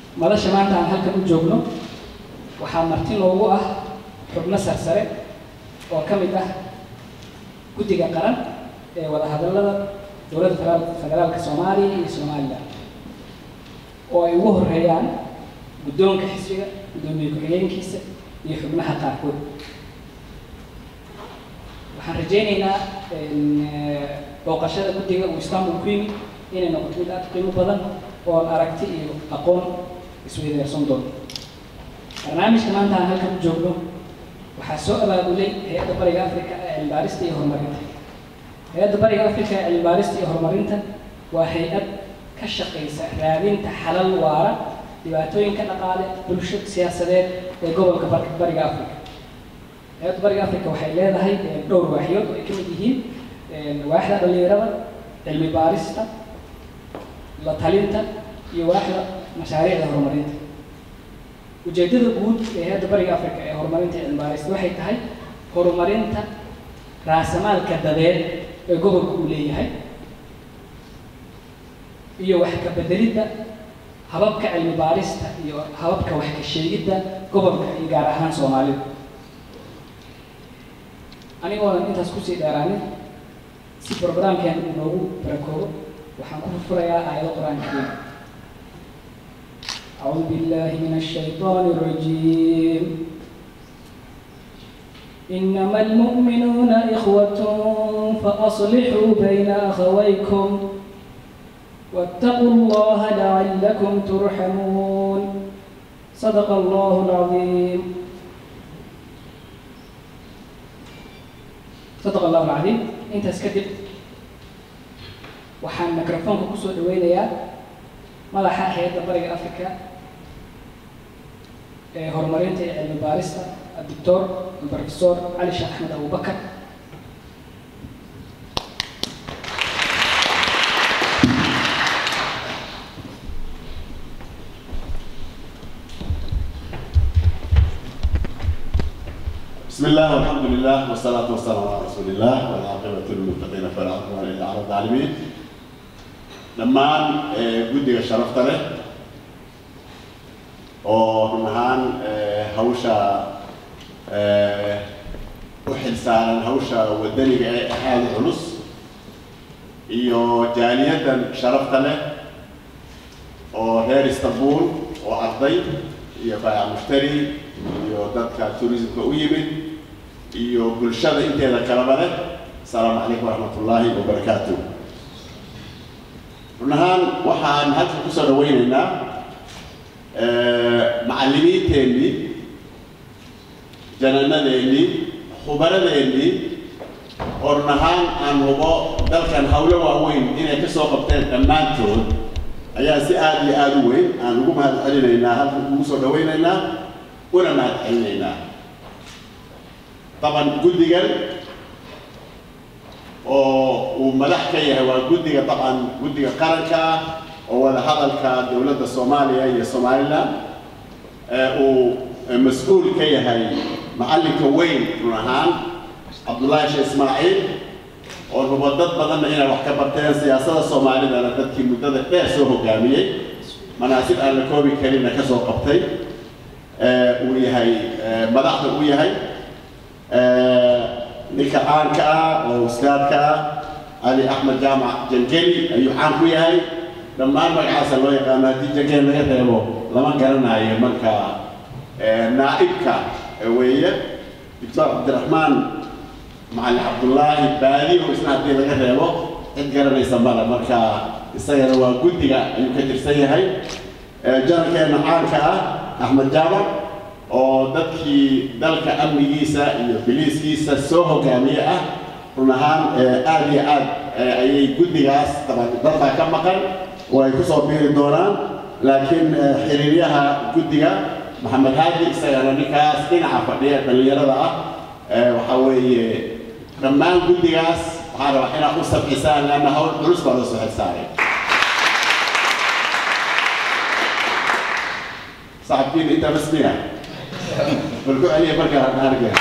madasha maanta aan halkan u joogno waxaa marti noogu ah xubno sarsare oo ka mid ah guddiga qaran ee wadahadallada dowladda federaal- federaalka soomaaliya iyo somalilan oo ay ugu horeeyaan guddoonka xisbiga guddoomiye ku-xigeenkiisa iyo xubnaha qaarkood waxaan rajaynaynaa in, eh, booqashada guddiga uu istanbul ku yimid inay noqoto mid aad u qiimo badan oo aan aragti iyo aqoon isweydaarsan doono barnaamijka maanta aan halkan u joogno waxaa soo abaabulay hay-adda bariga afrika ee cilmibaarista iyo horumarinta hay-adda bariga afrika ee cilmibaarista iyo horumarinta waa hay-ad ka shaqaysa raadinta xalal waara dhibaatooyinka dhaqaale bulsho siyaasadeed ee gobolka bar- bariga afrika hay-adda bariga afrika waxay leedahay eh, dhowr waaxyood oo ay ka mid yihiin eh, waaxda dhalinyarada cilmi baarista la talinta iyo waaxda mashaariicda horumarinta ujeedada guud ee hay-adda bariga afrika ee horumarinta iyo cilmibaarista waxay tahay horumarinta raasamaalka dadeed ee gobolka uu leeyahay iyo wax ka bedelidda hababka cilmi baarista iyo hababka wax ka sheegidda gobolka iyo gaar ahaan soomaalida anigoonan intaas kusii dheeraanin si programkeen uu noogu barakoobo waxaan ku furfurayaa aayado qur-aanka kariim أعوذ بالله من الشيطان الرجيم إنما المؤمنون إخوة فأصلحوا بين أخويكم واتقوا الله لعلكم ترحمون صدق الله العظيم صدق الله العظيم انت اسكتب waxaan microfoonka kusoo dhaweynayaa madaxa hay-adda bariga africa ee horumarinta iyo cilmi baarista doctor professor cali sheekh axmed abubakar بسم الله والحمد لله والصلاة والسلام على رسول الله والعاقبة للمتقين فلا عدوان إلا على الظالمين dhammaan eh, guddiga sharafta leh oo run ahaan eh, hawsha eh, u xilsaaran hawsha wadaniga ee aada u culus iyo jaaliyaddan sharafta leh oo reer istanbul oo arday iyo baayac mushtari iyo dadka tourismka u yimid iyo bulshada inteeda kaleba leh asalaamu calaykum waraxmatullaahi wabarakaatuh run ahaan waxaan halka kusoo dhaweynaynaa macallimiinteennii jananadeennii khubaradeennii oo run ahaan aan hubo dalkan hawlo waaweyn inay ka soo qabteen dhammaantood ayaa si aada iyo aada u weyn aan ugu mahad celinaynaa halkan ugu soo dhaweynaynaa una mahad celinaynaa طبعا guddigan oo uu madax ka yahay waa guddiga طبعا guddiga qaranka ah oo wada hadalka dowladda soomaaliya iyo somaliland ee uu mas-uul ka yahay macallinka weyn run ahaan cabdullaahi sheekh ismaaciil oo rubo dad badanna inay wax ka barteen siyaasadda soomaalidana dadkii muddada dheer soo hogaamiyey manaasib aan la koobi karinna ka soo qabtay ee uu yahay ee madaxda uu yahay ninka caanka ah oo ustaadka ah cali axmed jaamac jangeli ayuu caan ku yahay dhammaan magacaasa loo yaqaano haddii jangeli laga reebo lama garanayo marka naa'ibka weeye doctor cabdiraxmaan macalin cabdullaahi baadiyo isna haddii laga reebo cid garanaysa male marka isagana waa guddiga ayuu ka tirsan yahay janalkeena caanka ah axmed jaamac oo dadkii dalka amnigiisa iyo biliiskiisa soo hogaamiye ah run ahaan aada iyo aad ayay guddigaas daban dad baa ka maqan oo ay kusoo biiri doonaan laakiin xiriiryaha guddiga maxamed haadi isagana ninkaas dhinaca fadhiya dhallinyarada ah waxaa weeye dhammaan guddigaas waxaan rabaa inaad u sabcisaan leanna hawl culus baa loo soo xilsaaray صاحبين انت بس مين بالكو عليه بركة هنرجع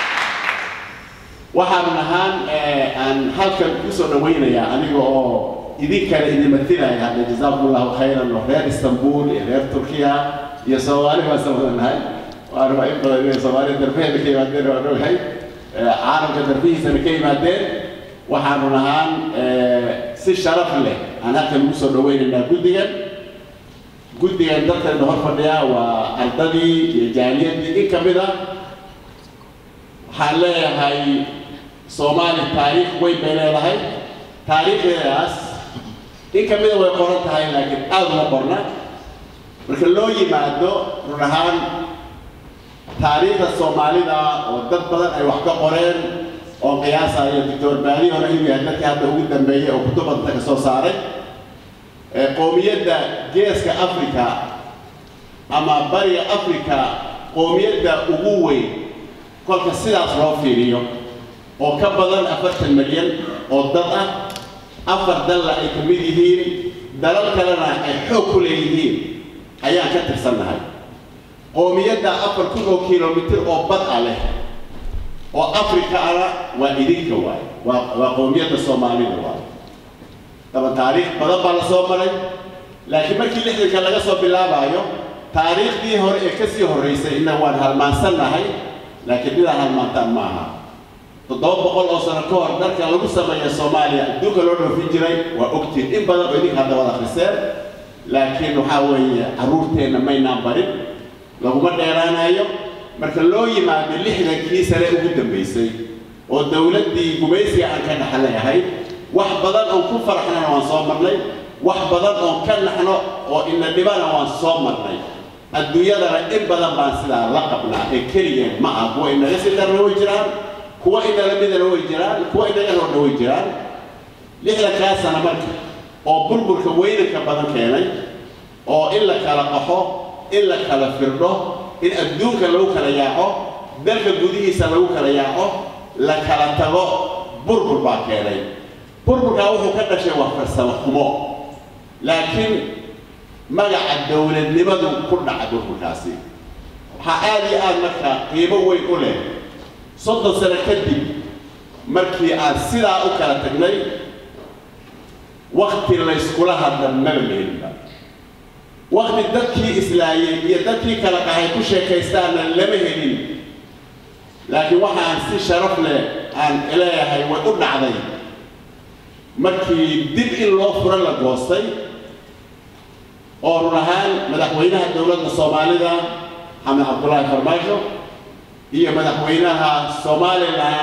waxaan ahaan aan halkan kusoo dhawaynayaa aniga oo idinkana idin matilaya hadda jazaakum allahu khayran oo reer istanbul iyo reer turkiya iyo soomaali baan samadanahay waana waa in badan inay soomaaliya darbeheeda ka yimaadeen waan ogahay caalamka darbihiisana ka yimaadeen waxaanu nahaan si sharaf leh aan halkan ugu soo dhaweynaynaa guddigan guddigan dalkana hor fadhiya waa ardadii iyo jaaliyadii in ka mid a waxaan leeyahay soomaali taariikh weyn bay leedahay taariikhdeedaas in ka mida way qoran tahay laakiin aada uma qorna marka loo yimaado run ahaan taariikhda soomaalida oo dad badan ay wax ka qoreen oo qiyaasayo doctor baali hore inuu yahay dadkii hadda ugu dambeeyey oo kutub badanta ka soo saaray qoomiyadda geeska africa ama bariga africa qoomiyadda ugu weyn kolka sidaas loo fiiriyo oo ka badan afartan milyan oo dad ah afar dalla ay ka mid yihiin dalal kalena ay xoog ku leeyihiin ayaan ka tirsannahay qoomiyadda afar kun oo kilomitir oo bad ah leh oo afrika ana waa idinka waaye waa waa qoomiyadda soomaalida waaye daba taariikh badan baa la soo maray laakiin markii lixdanka laga soo bilaabaayo taariikhdii hore ee kasii horraysay inna waan halmaansannahay laakiin midaa halmaantaan ma aha toddoba boqol oo sano ka hor dalka lagu sameeya soomaaliya adduunka loo dhoofin jiray waa ogtiin in badan oo idinka hadda wada akhriseen laakiin waxaa weeye carruurteenna maynaan barin laguma dheeraanayo marka loo yimaado lixdankii sane ugu dambaysay oo dowladdii gumaysiga aan ka dhaxleeyahay wax badan oon ku faraxnana waan soo marnay wax badan oon ka naxno oo ina dhibana waan soo marnay adduunyadana in badan baan sidaa la qabnaa ee keligeen ma ah kuwa inaga sii darna way jiraan kuwa inala midana way jiraan kuwa inaga roodna way jiraan lixdankaa sana marka oo burburka weynanka badan keenay oo in la kala qaxo in la kala firdho in adduunka lagu kala yaaco dalka gudihiisa lagu kala yaaco la kala tago burbur baa keenay burburkaa wuxuu ka dhashay waa farsamo xumo laakiin magaca dowladnimadu ku dhaca burburkaasi waxaa aada iyo aada markaa qiimo weyn u leh soddon sano kadib markii aan sidaa u kala tagnay wakti layskula hadla maba lehelinba wakti dadkii islaayey iyo dadkii kala qahay ku sheekaystaana lama helin laakiin waxaan si sharaf leh aan leeyahay way u dhacday markii dib in loo furo la goostay oo run ahaan madaxweynaha dowladda soomaalida xamed cabdullaahi farmaajo iyo madaxweynaha somalilan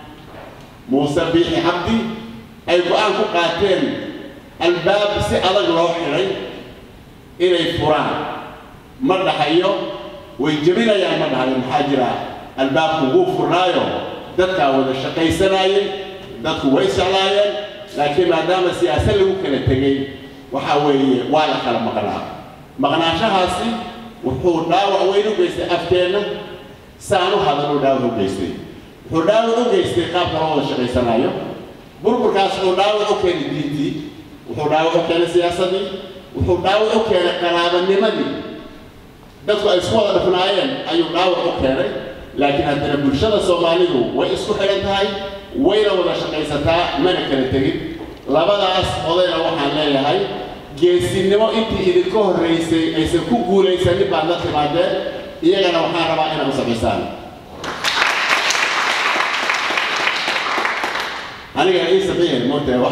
muuse biixi cabdi ay go-aan ku qaateen albaab si adag loo xidhay inay furaan ma dhahayo way jebinayaan ma dhahayo maxaa jira albaabku wuu furnaayo dadkaa wada shaqaysanaayey dadku way jeclaayeen laakiin maadaama siyaasad lagu kala tegey waxaa weeye waa la kala maqnaa maqnaanshahaasi wuxuu dhaawac weyn u geystay afteenna saan u hadaluu dhaawac u geystay wuxuu dhaawac u geystay qaabka loo wada shaqaysanaayo burburkaas wuxuu dhaawac u keenay diintii wuxuu dhaawac u keenay siyaasadii wuxuu dhaawac u keenay qaraabanimadii dadku ay isku wada dhafnaayeen ayuu dhaawac u keenay laakiin haddana bulshada soomaalidu way isku xidhan tahay wayna wada shaqaysataa mana kala tegin labadaas odayna waxaan leeyahay geesinimo intii idinka horraysay aysan ku guulaysanin baad la timaadeen iyagana waxaan rabaa inaad u samaysaan aniga ii saxiixay moota wax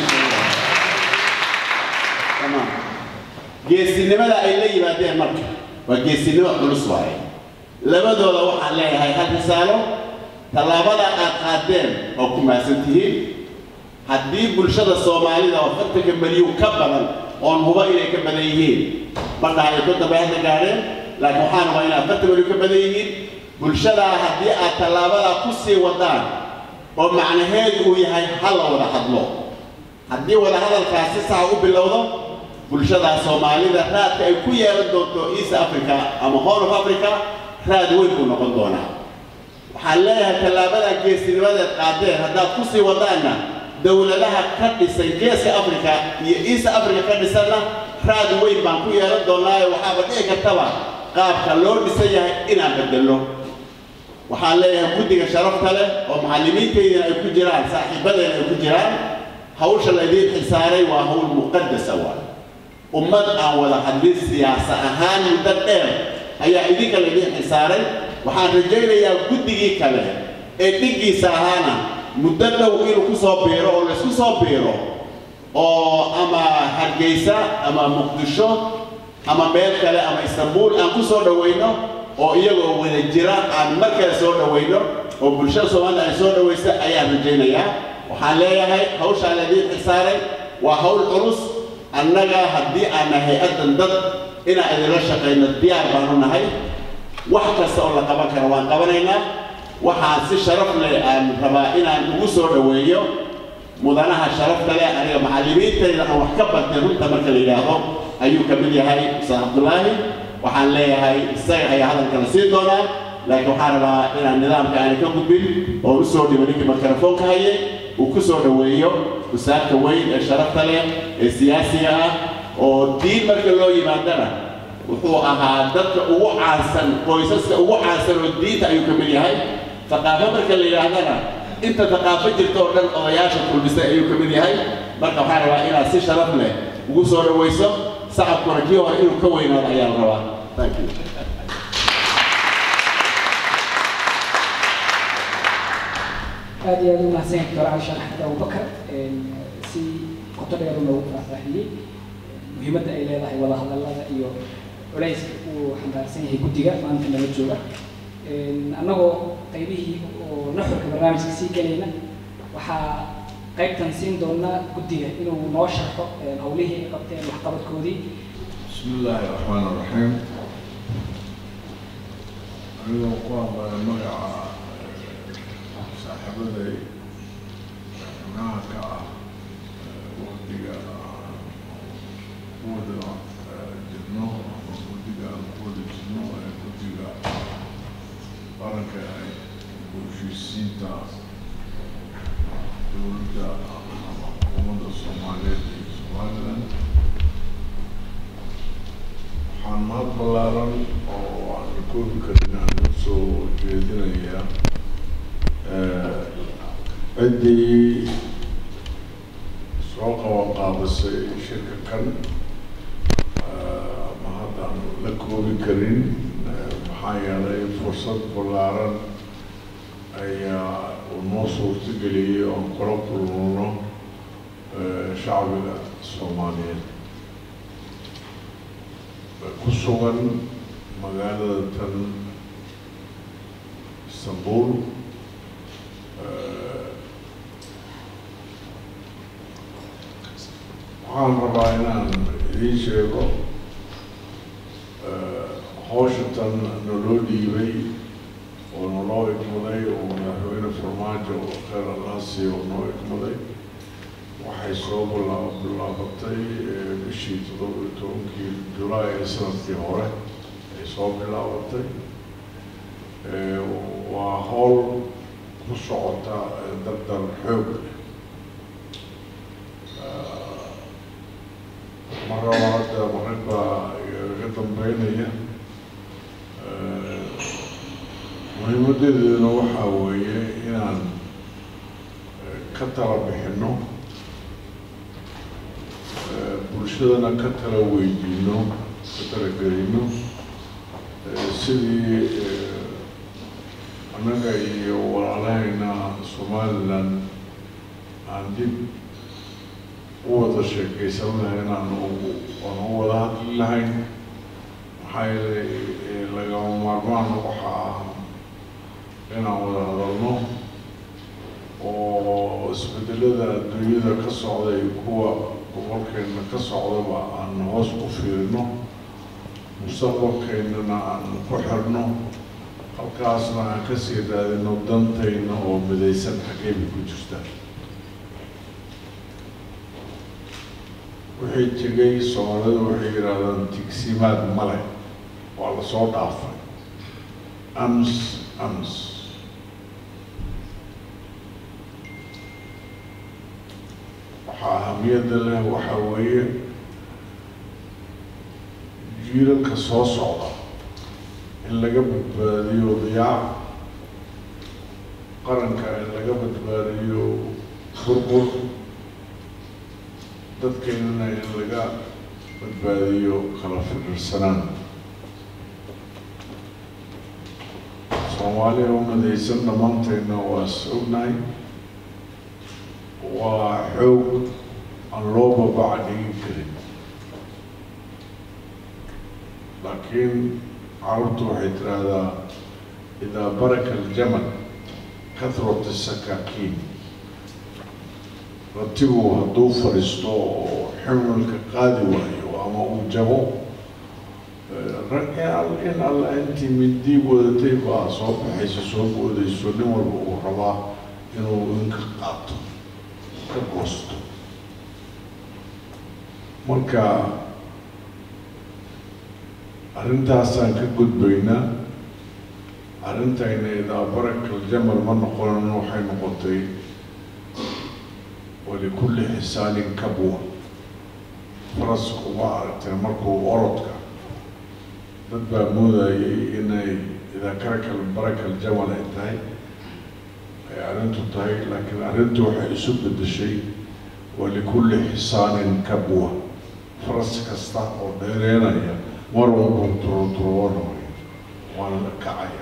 tamam geesinimada ay la yimaadeen marka waa geesinimo culus waaye labadooda waxaan leeyahay hal risaalo tallaabada aad qaadeen oo ku mahadsan tihiin haddii bulshada soomaalida oo fartanka milyuun ka badan oon huba inay ka badan yihiin ma dhahayo ku dambe hadda gaadheen laakiin waxaan hubaa inay afartan milyuun ka badan yihiin bulshadaa haddii aad tallaabadaa ku sii wadaan oo macnaheedu uu yahay ha la wada hadlo haddii wada hadalkaas si saxa u bilowdo bulshada soomaalida raadka ay ku yeelan doonto east africa ama horn of africa raad weyn buu noqon doonaa waxaan leeyahay tallaabada geesinimadeed qaadeen haddaad ku sii wadaanna dowladaha ka dhisan geeska africa iyo east africa ka dhisanna raad weyn baan ku yeelan doonaayo waxaaba dhici kartaba qaabka loo dhisan yahay inaan bedelno waxaan leeyahay guddiga sharafta leh oo macallimiintaydina ay ku jiraan saaxiibadeena ay ku jiraan hawsha laydiin xilsaaray waa hawl muqadasa waay ummad aan wada hadlin siyaasa ahaan muddo dheer ayaa idinka laydiin xilsaaray waxaan rajaynayaa guddigii kale ee dhiggiisa ahaana muddo dhow inuu ku soo biiro oo laysku soo biiro oo ama hargeysa ama muqdisho ama meel kale ama istanbuul aan ku soo dhowayno oo iyagoo wada jira aan mar kale soo dhowayno oo bulshada soomaalida ay soo dhowaysa ayaan rajaynayaa waxaan leeyahay hawshaa laydiin xilsaaray waa hawl culus annaga haddii aan nahay hay-addan dad inaan idinla shaqayno diyaar baanu nahay wax kasta oo la qaban karo waan qabanaynaa waxaan si sharaf leh aan rabaa inaan ugu soo dhoweeyo mudanaha sharafta leh aniga macallimiintayda aan wax ka bartay runta marka la yidhaahdo ayuu ka mid yahay ustaad cabdulaahi waxaan leeyahay isaga ayaa hadalkala siin doonaa laakiin waxaan rabaa inaan nidaamka aanay ka gudbin oo u soo dhibo ninkii makarafoonka hayay uu ku soo dhoweeyo usaadka weyn ee sharafta leh ee siyaasiga ah oo diin marka loo yimaadana wuxuu ahaa dadka ugu caansan qoysaska ugu caansan oo diinta ayuu ka mid yahay thaqaafo marka la yidhaahdana inta thaqaafo jirta oo dhan odayaasha kulmisay ayuu ka mid yahay marka waxaan rabaa inaad si sharaf leh ugu soo dhowayso sacabkuna kii hore inuu ka weynaado ayaa la rabaa thank you aad iyo aad u mahadsan doctor cali sheekh axmed abubakar si qoto dheer u noogu faahfaahiyey muhiimadda ay leedahay wada hadallada iyo culayska uu xambaarsan yahay guddiga maanta nala jooga annagoo qaybihii oo nuxurka barnaamijka sii gelayna waxaa qaybtan siin doonaa guddiga inuu noo sharxo howlihii ay qabteen waxqabadkoodii بسم الله الرحمن الرحيم أنا قام مع صاحبتي هناك وديا ودنا جنو وديا ودي جنو وديا بركة بوشيسيتا دولة حكومة الصومالية سوماليلاند waxaan mahad ballaaran oo aan la koobi karin aan u soo jeedinayaa ciddii soo qaban qaabisay shirka kan ma haddaan la koobi karin maxaa yeelay fursad ballaaran ayaa uu noo suurtageliyey oon kula kulmano shacbiga soomaaliyeed ku sugan magaalada tan istanbul waxaan rabaa inaan idiin sheego hawsha tan naloo dhiibay oo naloo ikmaday oo madaxweyne farmaajo oo kheyr alaasi oo noo ikmaday waxay soo bilaa bilaabatay bishii toddoba iyo tobankii julaay ee sanadkii hore ay soo bilaabatay waa howl ku socota dardar xoog mar raba hadda marag baa iga dambeynaya muhiimadeeduna waxaa weeye inaan ka tala bixino bulshadana ka tala weydiino ka talagelino sidii annaga iyo walaalahayna somaliland aan dib u wada sheekaysan lahayn aan aan u wada hadli lahayn maxaa yeelay lagama maarmaan waxa ah inaan wada hadalno oo isbedelada adduunyada ka socda iyo kuwa gobolkeenna ka socdaba aan hoos ku fiirino mustaqbalkeennana aan ku xirno halkaasna aan kasii raadino dantayna oo midaysan xageeba ku jirta wixii tegay soomaalidu waxay yidhaahdaan tigsimaad male waa lasoo dhaafay ams ams waxaa ahamiyadda leh waxaa weeye jiilalka soo socda in laga badbaadiyo diyaac qaranka in laga badbaadiyo burbur dadkeennana in laga badbaadiyo kala firirsanaan soomaaliya u midaysan dhammaantayna waa is ognahay waa xoog aan loo babaca dhigin karin laakiin carabtu waxay tiraahdaa idaa baraka aljamal kahrat isakaakiin ratigu hadduu fadhiisto oo ximilka qaadi waayo ama uu jabo in alla intii mindi wadatay baa soo baxaysa soo boodayso nin walba uu rabaa inuu inka qaato ka goosto marka arrintaasaan ka gudbaynaa arrintayna idaa barakal jamal ma noqonin waxay noqotay walikulli xisaanin kabwa farasku ma aragtay markuu orodka dad baa moodayay inay idaa karakal barakal jamal ay tahay ay arrintu tahay laakiin arrintu waxay isu bedeshay walikulli xisaanin kabwa faras kasta oo dheereenaya mar walbun turuturoonay waana la kacaya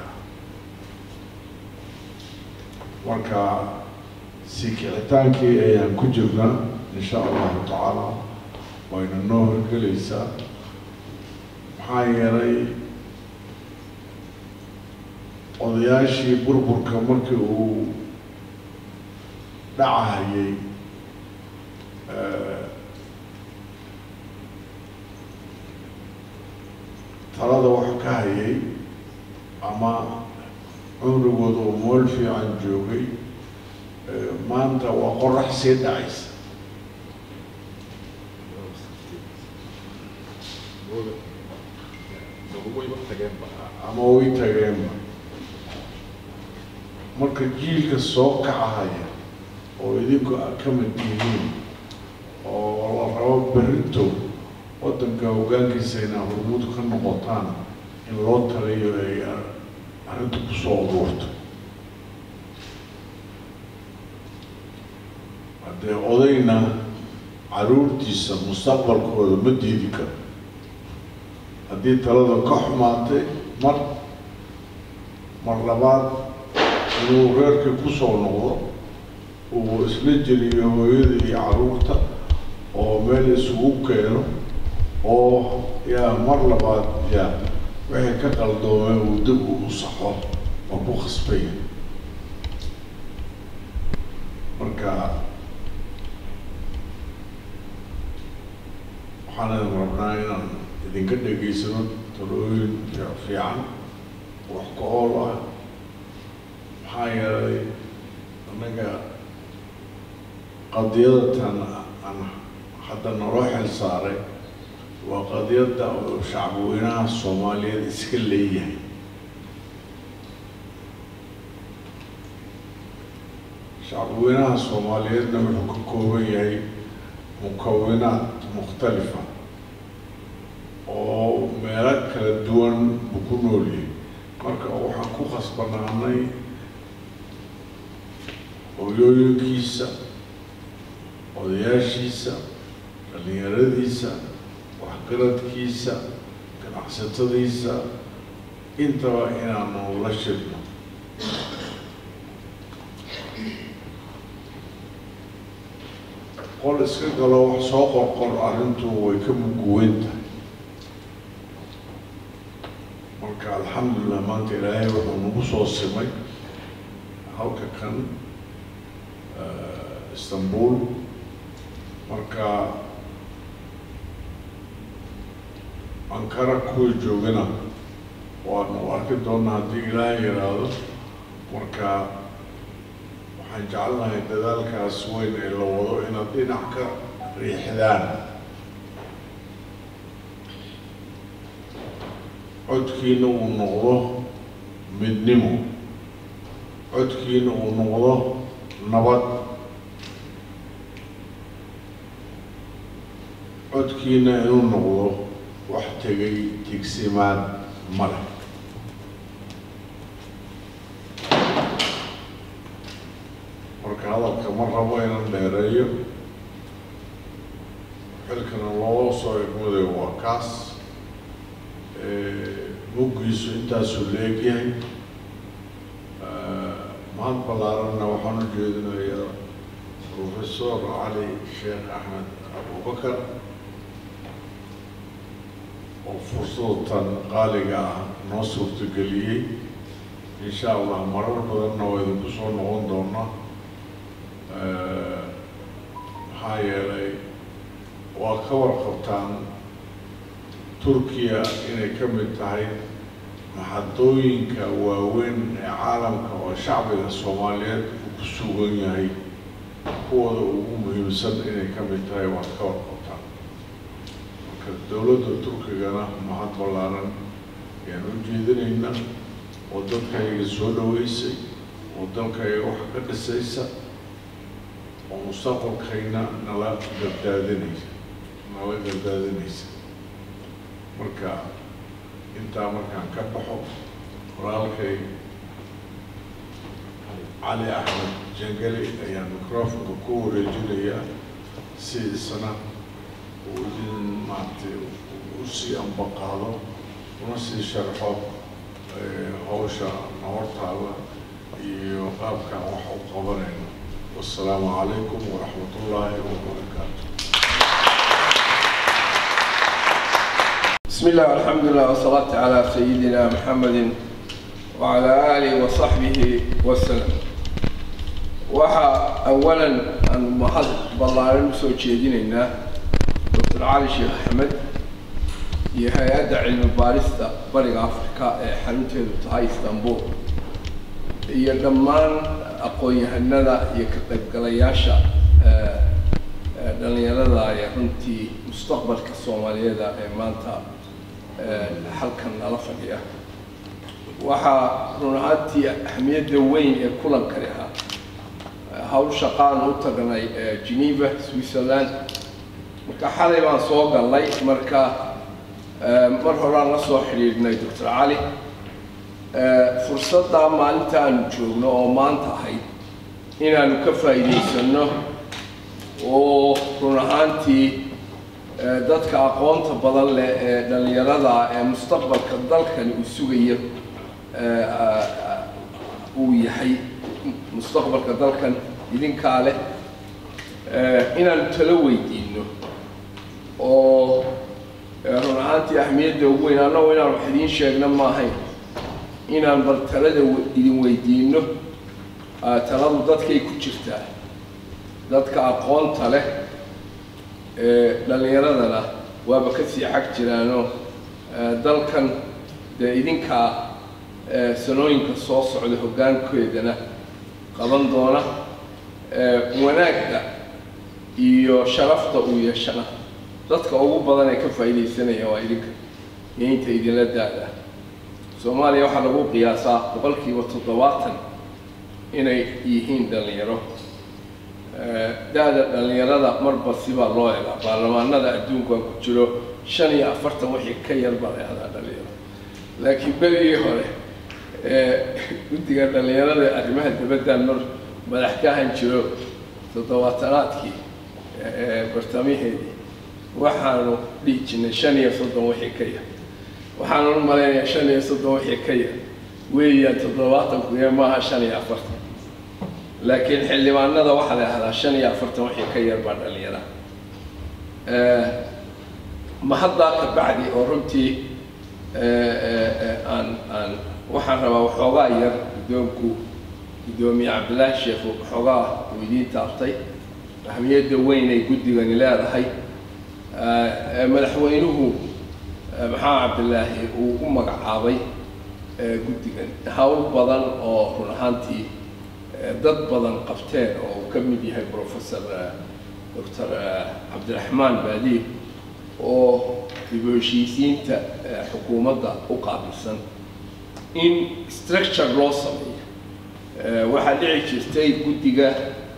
marka sii kicitaankii ayaan ku jirnaa insha allahu tacaala wayna noo horgelaysaa maxaa yeelay odayaashii burburka markii uu dhacahayay talada wax ka hayay ama cumrigooda oo mool fiican joogay maanta waa qorax sii dhacaysa ama way tageenba marka jiilka soo kacahaya oo idinku a ka mid yihiin oo la rabo berrito waddanka hoggaankiisa inaa hormuud ka noqotaan in loo taliyo ay arrinta kusoo uruurto haddee odayna caruurtiisa mustaqbalkooda ma diidi karo haddii talada ka xumaatay mar mar labaad inuu reerkii kusoo noqdo uu isla jeliyo hooyada iyo caruurta oo meel isugu keeno oo yaa mar labaad yaa wixii ka qaldoomay uu dib u saxo oo ku khasbaya marka waxaan idin rabnaa inaan idinka dhegaysano talooyin fiican wax ka ool ah maxaa yeelay annaga qadiyadatan aan hadda naloo xil saaray waa qadiyadda oo shacbweynaha soomaaliyeed iska leeyahay shacbweynaha soomaaliyeedna wuxuu ka kooban yahay mukawinaad mukhtalifa oo meelo kala duwan buu ku nool yahay marka waxaan ku khasbanaanay hooyooyinkiisa odayaashiisa dhallinyaradiisa waxgaradkiisa ganacsatadiisa intaba inaanu la shirno qol iska galo wax soo qorqor arrintu way ka muguweyn tahay marka alxamdulilah maanta ilaahay wuxuu nagu soo simay halka kan istanbul marka ankara kuwii joogana waanu arki doonaa haddii ilaahay yidhaahdo marka waxaan jecelnahay dadaalkaas weyn ee la wado inaad dhinac ka riixdaan codkiina uu noqdo midnimo codkiina uu noqdo nabad codkiina inuu noqdo wax tegay tigsimaad male marka hadalka ma rabo inaan dheereeyo loo soo egmaday waa kaas muggiisu intaasuu leegyahay mahad ballaaranna waxaan u jeedinayaa professor cali sheekh axmed abubakar oo fursadatan qaaliga ah noo suurtageliyey insha allah marar badanna waa idinku soo noqon doonaa maxaa yeelay waa ka warqabtaan turkiya inay ka mid tahay maxadooyinka waaweyn ee caalamka oo shacbiga soomaaliyeed uu ku sugan yahay kuwooda ugu muhiimsan inay ka mid tahay waad ka warqabtaan marka dowladda turkigana mahad ballaaran ayaan u jeedinayna oo dalkayga soo dhaweysay oo dalkayga wax ka dhisaysa oo mustaqbalkayna nala gardaadinaysa nala gardaadinaysa marka intaa markaan ka baxo walaalkay cali axmed jangeli ayaan microfonka ku wareejinayaa si isna uu idin maaragtay usii ambaqaado una sii sharxo hawsha nahortaada iyo qaabkaan wax u qabanayno wassalaamu calaykum waraxmat ullaahi wabarakaatu بسم الله والحمد لله والصلاة على سيدنا محمد وعلى آله وصحبه وسلم وحا أولا أن محض بلارن سو جيدينينا دكتور علي شيخ أحمد iyo hay-adda cilmi baarista bariga afrika ee xarunteedu tahay istanbul iyo dhammaan aqoon-yahanada iyo ka qaybgalayaasha dhalinyarada ee runtii mustaqbalka soomaaliyeeda ee maanta halkan nala fadhiya waxaa run ahaantii ahmiyadda weyn ee kulankani ahaa hawl shaqaan u tagnay geneva switzerland marka xalay baan soo gallay marka mar horaan la soo xidhiidhnay doctor cali fursaddaa maalinta aanu joogno oo maanta ahayd inaanu ka faa'iidaysano oo run ahaantii dadka aqoonta badan leh ee dhallinyarada ee mustaqbalka dalkani uu sugayo uu yahay mustaqbalka dalkan idinkaa leh inaanu talo weydiino oo run ahaantii ahmiyadda ugu weyn annagoo inaan wax idiin sheegno maahayn inaan bal talada idin weydiino taladu dadkay ku jirtaa dadka aqoonta leh dhallinyaradana waaba kasii xag jiraanoo dalkan dee idinkaa sanooyinka soo socda hoggaankeedana qaban doona wanaagga iyo sharafta uu yeeshana dadka ugu badan ee ka faa'iidaysanaya waa idinka iyo inta idinla da-da soomaaliya waxaa lagu qiyaasaa boqolkiiba toddobaatan inay yihiin dhallinyaro da-da dhallinyarada marba sibaa loo egaa baarlamaanada adduunku aan ku jiro shan iyo afartan wixii ka yar baa la ehdaa dhalinyaro laakiin berigii hore guddiga dhallinyarada arrimaha dibaddan mar madax ka ahan jiro toddobaatanaadkii bartamaheedii waxaanu dhihi jirnay shan iyo soddon wixii ka yar waxaanu u malaynayaa shan iyo soddon wixii ka yar weeyaan toddobaatanku ee maaha shan iyo afartan laakiin xildhibaanada waxaa la ahdaa shan iyo afartan wixii ka yar baa dhalinyara mahaddaa ka bacdi oo runtii aan aan waxaan rabaa waxoogaa yar guddoonku guddoomiye cabdillaahi sheekhu waxoogaa uu idiin taabtay ahmiyadda weyn ay guddigani leedahay madaxweynuhu maxamed cabdillaahi uu u magacaabay guddigan hawl badan oo run ahaantii dad badan qabteen oo uu ka mid yahay professor doctor cabdiraxmaan baadiib oo dib u heshiisiinta xukuumadda u qaabilsan in structure loo sameeyo waxaa dhici jirtay guddiga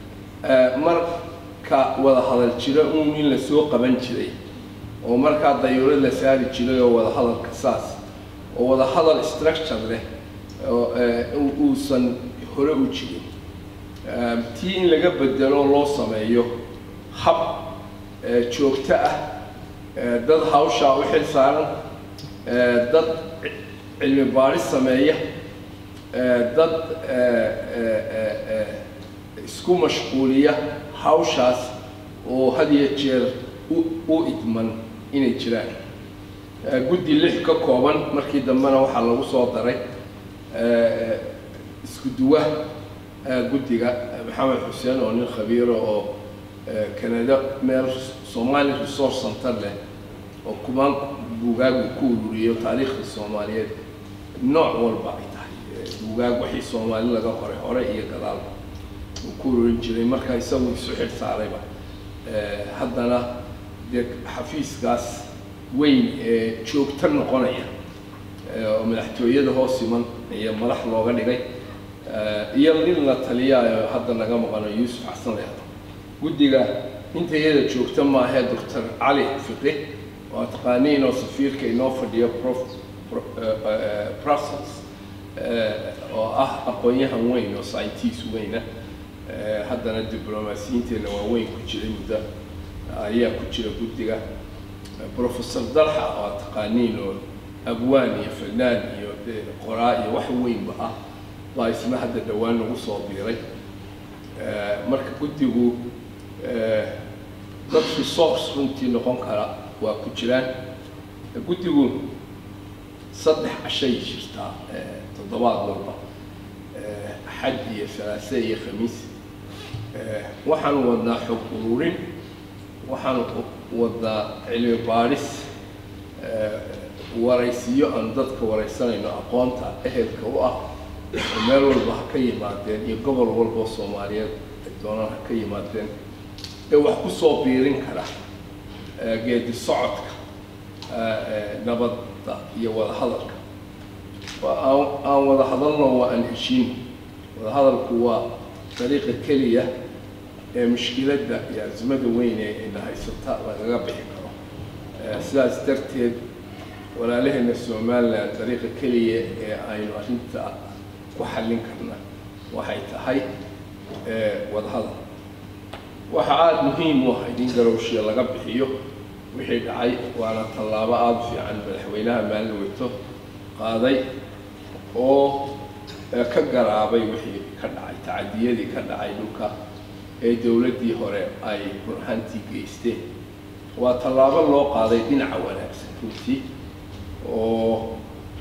marka wada hadal jiro uun in lasoo qaban jiray oo markaa dayuurad la saari jiray oo wada hadalka saas oo wada hadal structure leh uusan hore u jirin tii in laga bedelo loo sameeyo hab joogto ah dad hawshaa u xil saaran dad cilmi baaris sameeya dad isku mashquuliya hawshaas oo had iyo jeer u idman inay jiraan guddi lix ka kooban markii dambena waxaa lagu soo daray isku duwa guddiga maxamed xuseen oo nin khabiiro oo canada meel somali resource center leh oo kumaan buugaagu ku ururiyo taariikhda soomaaliyeed nooc walba ay tahay buugaag wixii soomaali laga qoray hore iyo gadaalba uu ku ururin jiray marka isagu isu xil saarayba haddana dee xafiiskaas weyn ee joogto noqonaya oo madaxtooyada hoos iman iyo madax looga dhigay iyo nin la taliyaayo hadda naga maqano yuusuf xasan lehdo guddiga inta iyada joogta maahee doctor cali fiqi oo taqaaniin oo safiirka inoo fadhiyo prof brussels oo ah aqoon-yahan weyn oo scientiist weyna haddana diblomaasiyiinteenna waa weyn ku jiray muddo ayaa ku jira guddiga professor dalxa oo taqaaniin oo abwaan iyo fanaan iyo qoraa iyo wax weynba ah baa isna hadda dhowaan nagu soo biiray marka guddigu dad resource runtii noqon kara waa ku jiraan guddigu saddex cashay jirtaa toddobaad walba xad iyo salaase iyo khamiis waxaan wadnaa xog ururin waxaan wadnaa cilmi baadhis waraysiyo aan dadka waraysanayno aqoonta ehelka u ah oo meel walba ha ka yimaadeen iyo gobol walba oo soomaaliyeed ay doonaan ha ka yimaadeen ee wax ku soo biirin kara geedi socodka nabadda iyo wadahadalka aan wada hadalno waa aan heshiin wadahadalku waa dariiqa keliya ee mushkiladda iyo azmada weyn ee ina haysata lagaga bixi karo sidaas darteed walaalaheena somalilan dariiqa keliya ee aynu arrinta ku xallin karna waxay tahay wadahadal waxa aada muhiim u ah in garowshiya laga bixiyo wixii dhacay waana tallaabo aada u fiican madaxweynaha maalin weyto qaaday oo ka garaabay wixii ka dhacay tacadiyadii ka dhacay dhulka ee dowladdii hore ay burhantii geysteen waa tallaabo loo qaaday dhinaca wanaagsan runtii oo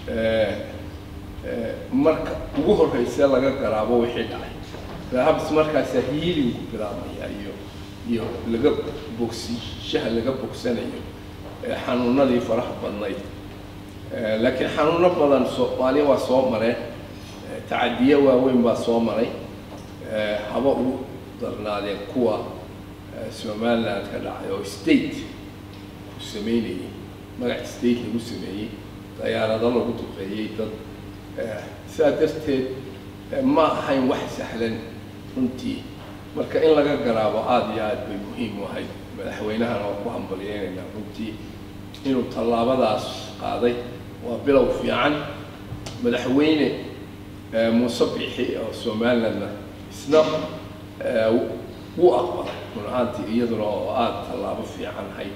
marka ugu horreysee laga garaabo wixii dhacay rahabs markaasaa hiilinku bilaabmaya iyo iyo laga bogsishaha laga bogsanayo xanuunadii faraha badnayd laakiin xanuuno badan soomaaliya waa soo mareen tacadiye waaweyn baa soo maray haba ugu darnaadeen kuwa somaliland ka dhacay oo state ku sameynayay magac state lagu sameeyey dayaarado lagu duqeeyey dad sidaa darteed ma ahayn wax sahlan runtii marka in laga garaabo aada iyo aad bay muhiim u ahayd madaxweynahana waa ku hambaliyeynaynaa runtii inuu tallaabadaas qaaday waa bilow fiican madaxweyne muuse bixi oo somalilandna isna wuu aqbalay run ahaantii iyaduna oo aada tallaabo fiican ahayd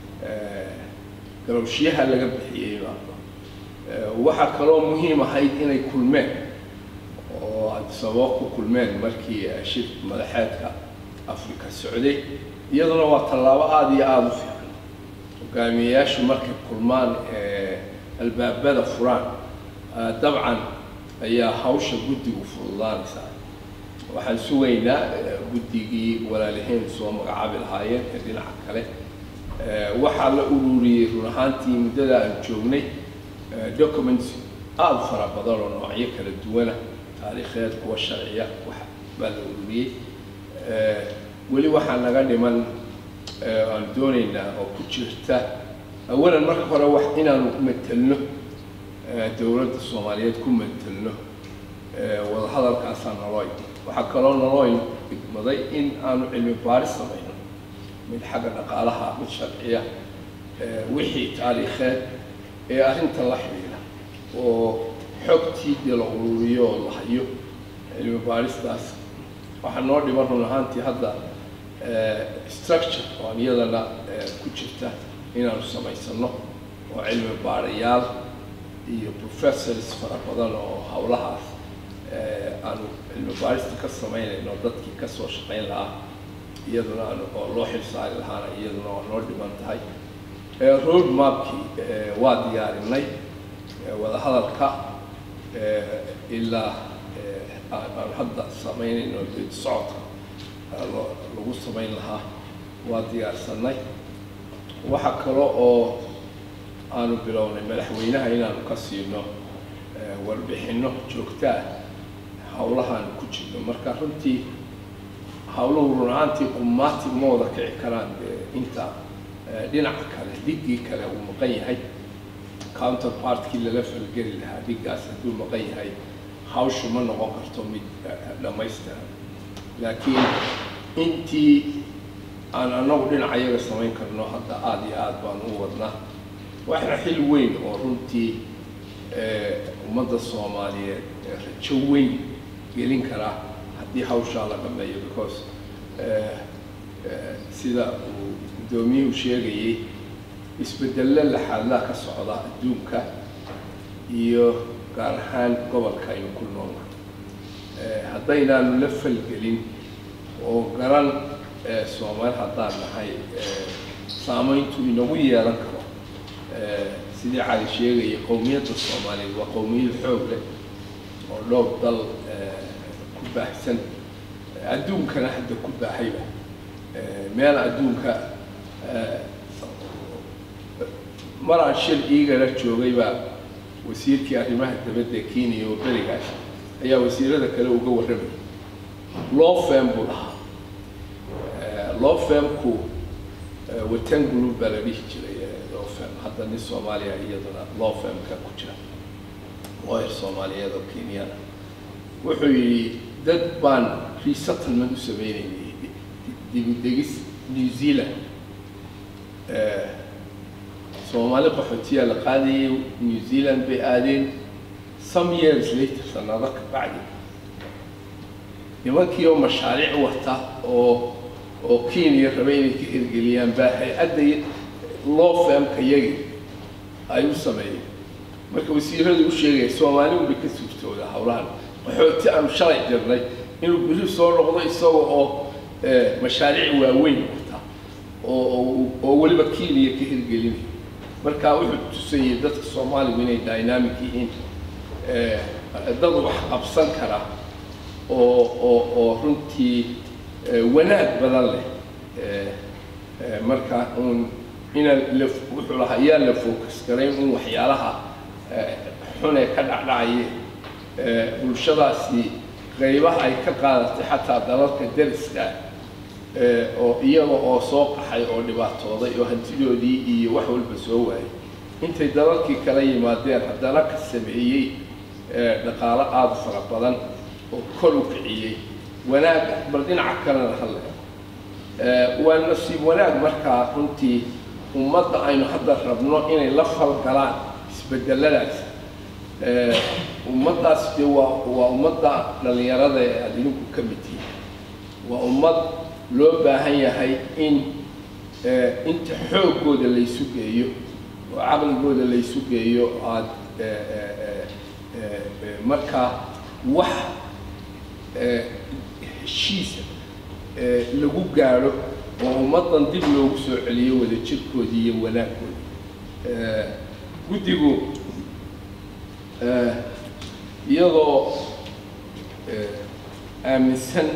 garowshiyaha laga bixiyey waxaa kaloo muhiim ahayd inay kulmeen oo sababo ku kulmeen markii shir madaxeedka afrika socday iyaduna waa tallaabo aada iyo aada u fiican hogaamiyeyaashu markay kulmaan albaabada furaan dabcan ayaa hawsha guddigu fududaanaysaa waxaan sugaynaa guddigii walaalaheen soo magacaabi lahaayeen ee dhinaca kale waxaa la ururiyey run ahaantii muddada aan joognay documents aada fara badan oo noocyo kala duwana taariikheed kuwa sharciya wax baa la ururiyey weli waxaa naga dhiman aan doonaynaa oo ku jirta awalan marka hore wax inaanu matelno dowladda soomaaliyeed ku matelno wadahadalkaasaa naloo waxaa kaloo naloo igmaday in aanu cilmi baaris samayno mid xagga dhaqaalaha mid sharciya wixii taariikheed ee arrinta la xidhiidha oo xogtii dee la ururiyo oo la hayo cilmi baaristaas waxaa noo dhiman run ahaantii hadda structure oo iyadana ku jirta inaanu samaysano oo cilmi baarayaal iyo professors fara badan oo howlahaas aanu cilmi baarista ka samaynayno dadkii ka soo shaqayn lahaa iyaduna aan oo loo xil saari lahaana iyaduna waa noo dhiman tahay road mapkii waa diyaarinay wadahadalka ilaa aan hadda samaynayno geedi socodka lagu samayn lahaa waa diyaarsanay waxa kale oo aanu bilownay madaxweynaha inaanu ka siino warbixinno joogtaa howlahaanu ku jirno marka runtii howluhu run ahaantii qumaati ma wada kici karaan inta dhinaca kale dhiggii kale uu maqan yahay counterpartkii lala falgeli lahaa dhiggaas hadduu maqan yahay hawshu ma noqon karto mid dhammaystiran laakiin intii aan anagu dhinaca iyaga samayn karno hadda aada iyo aada baan u wadnaa waxna xil weyn oo runtii ummadda soomaaliyeed rajo weyn gelin karaa haddii hawshaa la dhameeyo because sida uu guddoomiyuhu sheegayey isbedello laxaadlaa ka socda adduunka iyo gaar ahaan gobolka aynu ku noolna haddaynaanu la falgelin oo garan soomaali haddaan nahay saamayntu inagu yeelan karo sidii cali sheegaya qowmiyadda soomaaliyeed waa qowmiyad xoog leh oo dhowr dal ku baahsan adduunkana hadda ku baahayba meel adduunka mar aan shir iigala joogay baa wasiirkii arrimaha dabadda kenya oo berigaas ayaa wasiirada kale uga warramayay lofem buu dhahaa lofemku watan group baa la dhihi jiray lofem hadda nin soomaaliya iyaduna lofemka ku jira lawyer soomaaliyeed oo kenyana wuxuu yidhi dad baan resettlement u sameynaynay dibudegis new zealand soomaali qaxootiyaa la qaadayay new zealand bay aadeen some years later sanado ka bacdi nimankii oo mashaariic wata oo oo kenya raba inay ka hirgeliyaan baa hay-adda law firmka yagi ay u sameeyeen marka wasiiradu u sheegaya soomaali unbay ka suurtooda howlahan qaxooti aanu shalay jirnay inuu beri soo noqdo isaga oo mashaariic waaweyn wata oo oo weliba kenya ka hirgelinaya marka wuxuu tusayay dadka soomaaligu inay dynamic yihiin dad wax qabsan kara oo oo oo runtii wanaag badan leh marka uun inaan la wuxuu lahaa yaa la focus garayn in waxyaalaha xun ee ka dhacdhacaya bulshadaasi qaybaha ay ka qaadatay xataa dalalka dariska oo iyaga oo soo qaxay oo dhibaatooday oo hantidoodii iyo wax walba soo waayay intay dalalkii kala yimaadeen haddana ka sameeyey dhaqaalo aada fara badan oo kor u kiciyey wanaag bal dhinaca kalena hadle waa nasiib wanaag markaa runtii ummadda aynu hadda rabno inay la falgalaan isbedeladaas ummaddaas dee waa waa ummadda dhallinyarada ee aada idinku ka mid tihiin waa ummad loo baahan yahay in inta xooggooda laysu geeyo oo caqligooda laysu geeyo aada markaa wax heshiisa lagu gaadho oo ummaddan dib loogu soo celiyo wadajirkoodii iyo wanaagooda guddigu iyadoo aaminsan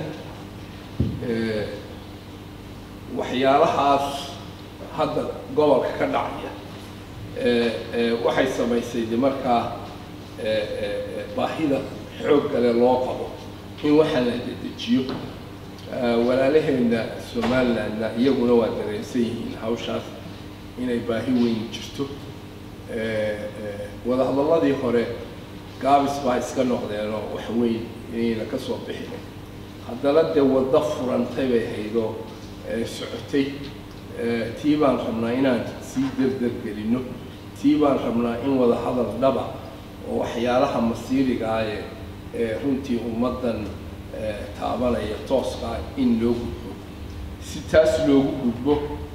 waxyaalahaas hadda gobolka ka dhacaya waxay samaysay de markaa baahida xoog gale loo qabo in waxaa la dedejiyo walaalaheenna somalilandna iyaguna waa dareensan yihiin hawshaas inay baahi weyn jirto wadahadalladii hore gaabis baa iska noqdeenoo wax weyn inayna ka soo bixin haddana dee waddo furantay bay haydoo socotay tii baan rabnaa inaan sii derdergelinno tii baan rabnaa in wada hadal dhaba oo waxyaalaha masiiriga ah ee ee runtii ummaddan taabanaya tooskaa in loo gudbo si taas loogu gudbo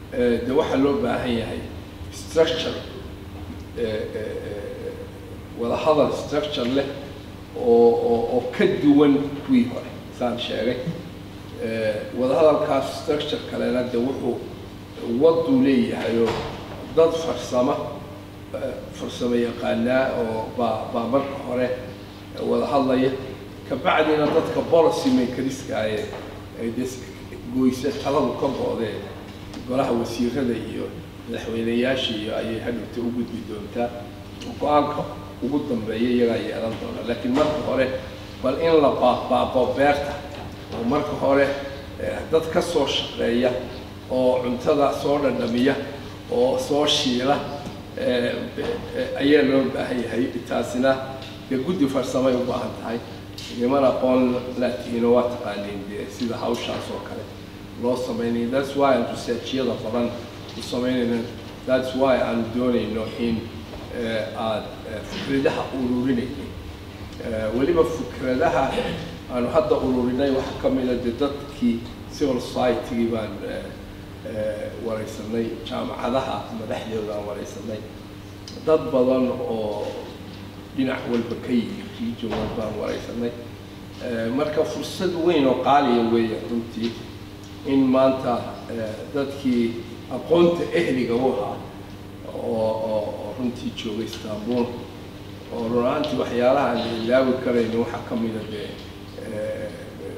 eh, de waxaa loo baahan yahay structure eh, eh, eh, wadahadal structure leh oo oo oo ka duwan kuwii hore saan sheegay Eh, wadahadalkaas structure kalena de wuxuu waduu leeyahay oo dad farsamo eh, farsamo yaqaanaa oo baa baa marka hore wada hadlaya kabacdina dadka policy makeriska ee ay des goysa taladu ka go'dee golaha wasiirada iyo madaxweyneyaasha iyo ayay hadhowta u gudbi doontaa go-aanka ugu dambeeya iyagaa yeelan doona laakiin marka hore bal in la baaqbaaqo beerta oo marka hore eh, dad ka soo shaqeeya oo cuntada soo dhadhamiya oo soo shiila eh, eh, ayaa loo baahan yahay taasina dee guddi farsamay u baahan tahay niman aqoon laatiino waa taqaaniin dee sida hawshaas oo kale loo samaynayo that's why aan researchyada badan u samaynayno that's why aan doonayno in eh, aad eh, fikradaha ururinayno Eh, weliba fikradaha aanu hadda ururinay waxaa ka mid a de dadkii civil society-gii baan eh, eh, wareysanay jaamacadaha madaxdooda aan wareysanay dad badan oo dhinac walba ka yimid region walba aan wareysanay Eh, marka fursad weyn oo qaaliya weeye runtii in maanta eh, dadkii aqoonta ehliga u ahaa oo oo oo runtii jooga istanbul oo run ahaantii waxyaalaha aan ilaawi karayno waxaa ka mida dee eh,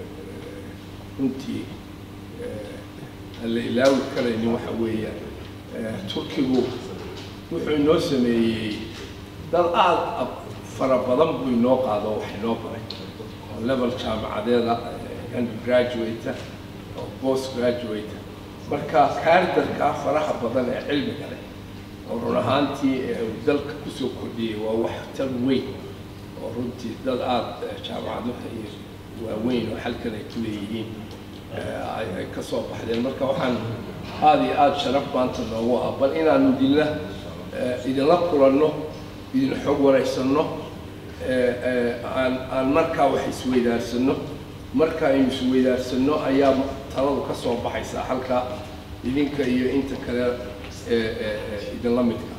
runtii eh, aan la ilaawi karaynin waxa weeyaan eh, turkigu wuxuu inoo sameeyey dad aada ab- fara badan buu inoo qaado wax inoo baray oo level jaamacadeeda eh, undergraduate oo post graduate marka kaardarkaa faraha badan ee cilmiga leh oo run ahaantii ee uu dalka kusoo kordhiyey waa wax tar weyn oo runtii dad aada eh, jaamacaduha iyo waaweyn oo halkan ay ku leeyihiin eh, ay ay ka soo baxdeen marka waxaan aada iyo aada sharaf maanta noogu ah bal inaanu idinla eh, idinla kulanno idin xog waraysanno eh, eh, aan aan markaa wax isweydaarsano marka aynu isweydaarsano ayaa taladu ka soo baxaysaa halka idinka iyo inta kale ee ee ee idinla midka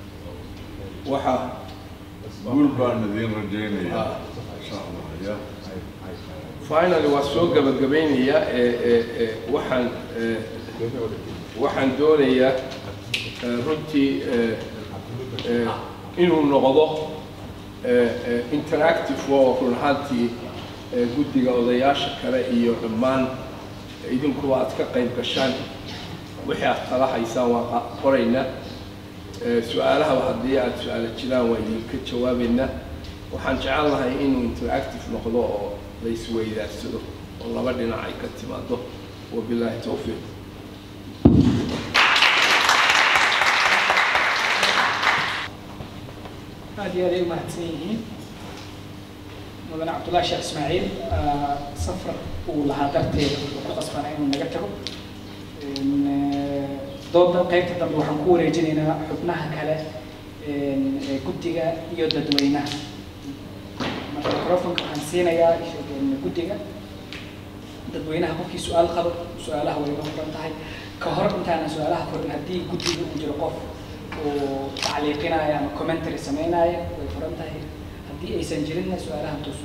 waxaa guul baan idiin rajaynayaa Ah. insha allah ya finally waa soo gabagabaynayaa ee ee ee waxaan ee waxaan doonayaa ee, runtii ee ee inuu noqdo ee ee interactive oo run ahaantii ee guddiga odayaasha kale iyo dhammaan idinkuba aad ka qayb gashaan wixii aad kala haysaan waa qa- qoraynaa Ee, su-aalahaba haddii aad su-aalo jiraan waa idinka jawaabaynaa waxaan jecel lahay inuu interactive noqdo oo la isweydaarsado oo laba dhinac ay ka timaado wabilaahi towfiiq aad iyo aad ay u mahadsan yihiin mudane cabdullaahi sheekh ismaaciil ah, safar uu lahaa darteed wuxuu ku qasbanaa inuu naga tago Een, eh, dooda qaybta dambe waxaan ku wareejinaynaa xubnaha kale een, ee guddiga iyo dadweynaha marka microfonka waxaan siinayaa een, guddiga dadweynaha qofkii su-aal qabo su-aalaha way uga furan tahay ka hor intaanan su-aalaha furin haddii guddiga uu jiro qof uu tacliiqinaayo ama commentary sameynaayo way furan tahay haddii aysan jirinna su-aalaha toosu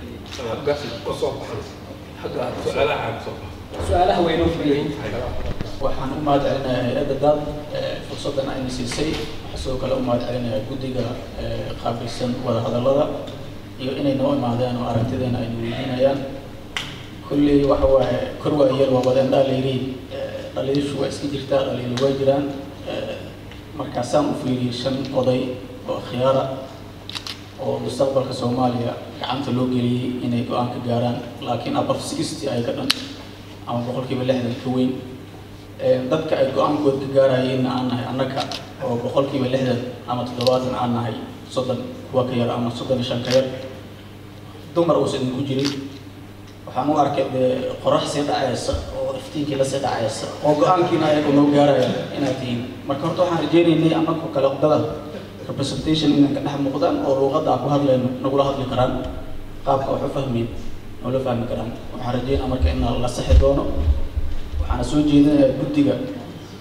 su-aalaha way noo furan yihiin waxaan u mahad celinayaa hay-adda dad ee fursaddan ayna siisay waxaa sidoo kale u mahad celinayaa guddiga ee qaabilsan wadahadallada iyo inay noo imaadeen oo aragtideena ayna weydiinayaan kulley waxa waaye kor waa yar waa wadeen dhaalayriin dhaliishu waa iska jirtaa dhaliilu waa jiraan Ee, markaasaan u fiiriyey shan oday oo khiyaara oo mustaqbalka soomaaliya gacanta loo geliyey inay go-aan ka gaaraan laakiin above sixty ay ka dhan ama boqolkiiba lixdan ka weyn Ee, dadka ay go-aankooda ka gaarayeenna aan nahay annaga oo boqolkiiba lixdan ama toddobaatan aan nahay soddon kuwa ka yar ama soddon iyo shan ka yar dumar uusan idinku jirin waxaan u arkay dee qorax sii dhacaysa oo iftiinkii lasii dhacaysa oo go-aankiina ayagu noo gaaraya inaad tihiin marka horta waxaan rajaynaynay annagu kale wadada representation inay ka dhex muuqdaan oo luuqadda aan ku hadlayno nagula hadli karaan qaabka wax u fahmeyn noola fahmi karaan waxaan rajaynaa marka in la saxi doono waxaana soo jeedinayaa guddiga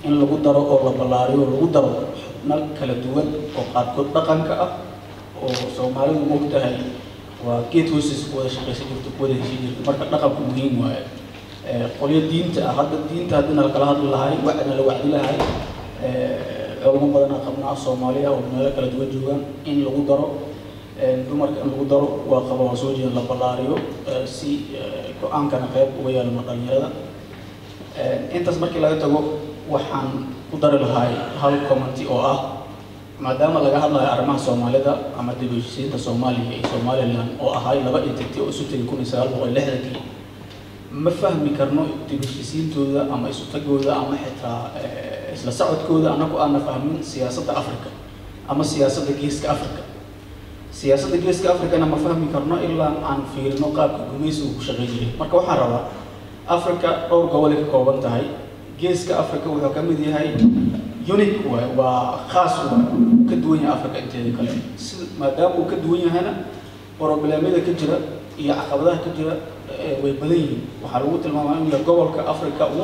in lagu daro oo la ballaariyo lagu daro xubno kala duwan oo qaarkood dhaqanka ah oo soomaalidu moogtahay waa geed hoostiisa ku wada shaqaysan jirto ku wada heshin jirto marka dhaqanku muhiim waaye qolyo diinta ah hadda diinta haddina lakala hadli lahay wacdina la wacdi lahay culamo badanaa qabnaa soomaaliya oo meelo kala duwan joogaan in lagu daro dumarka in lagu daro waa qaba waa soo jeeda la ballaariyo si go-aankana qayb uga yeelano dhalinyarada intaas markii laga tago waxaan ku dari lahay hal commenty oo ah maadaama laga hadlayo arrimaha soomaalida ama dib u heshiisiinta soomaaliya iyo somaliland oo ahay laba entity oo isu tegay kun iyo sagaal boqol lixdankii ma fahmi karno dib u heshiisiintooda ama isu tagooda ama xitaa isla socodkooda annagu aana fahmin siyaasadda africa ama siyaasadda geeska africa siyaasadda geeska africana ma fahmi karno ilaa aan fiirino qaabka gumaysigu ku shaqayn jiray marka waxaan rabaa africa dhowr gobolay ka kooban tahay geeska africa wuxuu ka mid yahay unique waay waa khaas waay ka duwan yahay africa inteeda kale si maadaama uu ka duwan yahayna problemyada ka jira iyo caqabadaha ka jira way badan yihiin waxaa lagu tilmaamaa inuu yahay gobolka africa ugu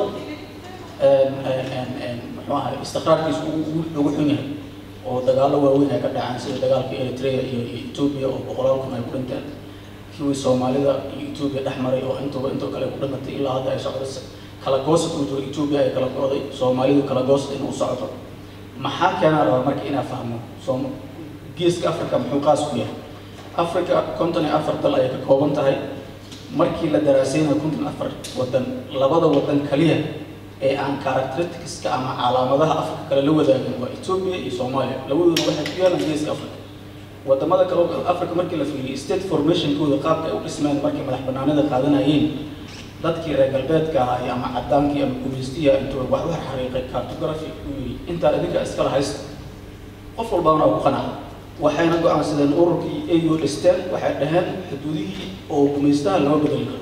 muxuu ahay istiqraarkiisu ugu ugu xun yahay oo dagaallo waaweyn ay ka dhacaan sida dagaalka eritrea iyo ethiopia oo boqolaal kun ay ku dhinteen kuwii soomaalida iyo ethiopia dhex maray oo intuba intoo kale ku dhimatay ilaa hadda ay socdo kala goosad uu jiro ethiopia ay kala go'day soomaalidu kala goosad inuu socdo maxaa keenaa rabaa marka inaa fahmo soom geeska africa muxuu qaas ku yahay africa konton iyo afar dal ayay ka kooban tahay markii la daraasaynayo konton afar wadan labada wadan kaliya ee aan characteristics-ka ama calaamadaha africa kale la wadaagin waa ethiopia iyo soomaaliya labadooduna waxay ku yaalaan geeska africa wadamada kale africa markii la fiiriyay state formationkooda qaabka ay u dhismeen markay madax banaanida qaadanayeen dadkii reer galbeedka ahaa ama cadaankii ama gumaystiya intuu wax u xariiqay cartography uu yidhi intaa idinka iskala haysta qof walbana waa ku qanaca waxayna go-aansadeen ururkii au dhisteen waxay dhaheen xuduudihii oo gumaystaha lama bedeli karo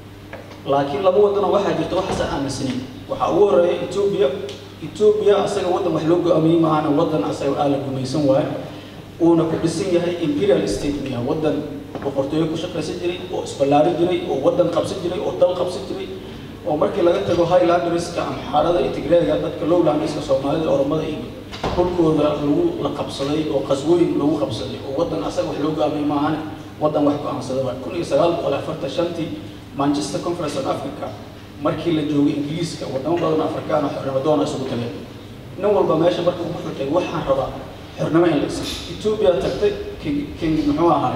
laakiin laba wadano waxaa jirta waxaasa aaminsaneyn waxaa ugu horeeya ethiopia ethiopia asaga waddan wax loo go-aamiyey maahana waddan asaga aa la gumaysan waayo uuna ku dhisan yahay imperial state miya waddan boqortooyo ku shaqaysan jiray oo isballaari jiray oo waddan qabsan jiray oo dal qabsan jiray oo markii laga tago highlanderska amxaarada iyo tigreega dadka lowlanderska soomaalida oromada iyo dhulkooda lagu la qabsaday oo qaswooyin lagu qabsaday oo waddan asaga wax loo go-aamiyey maahane waddan wax go-aansaday waa kun iyo sagaal boqol afartan shantii manchester conference of africa markii la joogay ingiriiska wadamo badan afrikaan oo xornimo doona isugu tageen nin walba meesha marka ugu xutay waxaan rabaa xornimo in la isa ethiopia tagtay king king muxuu ahaay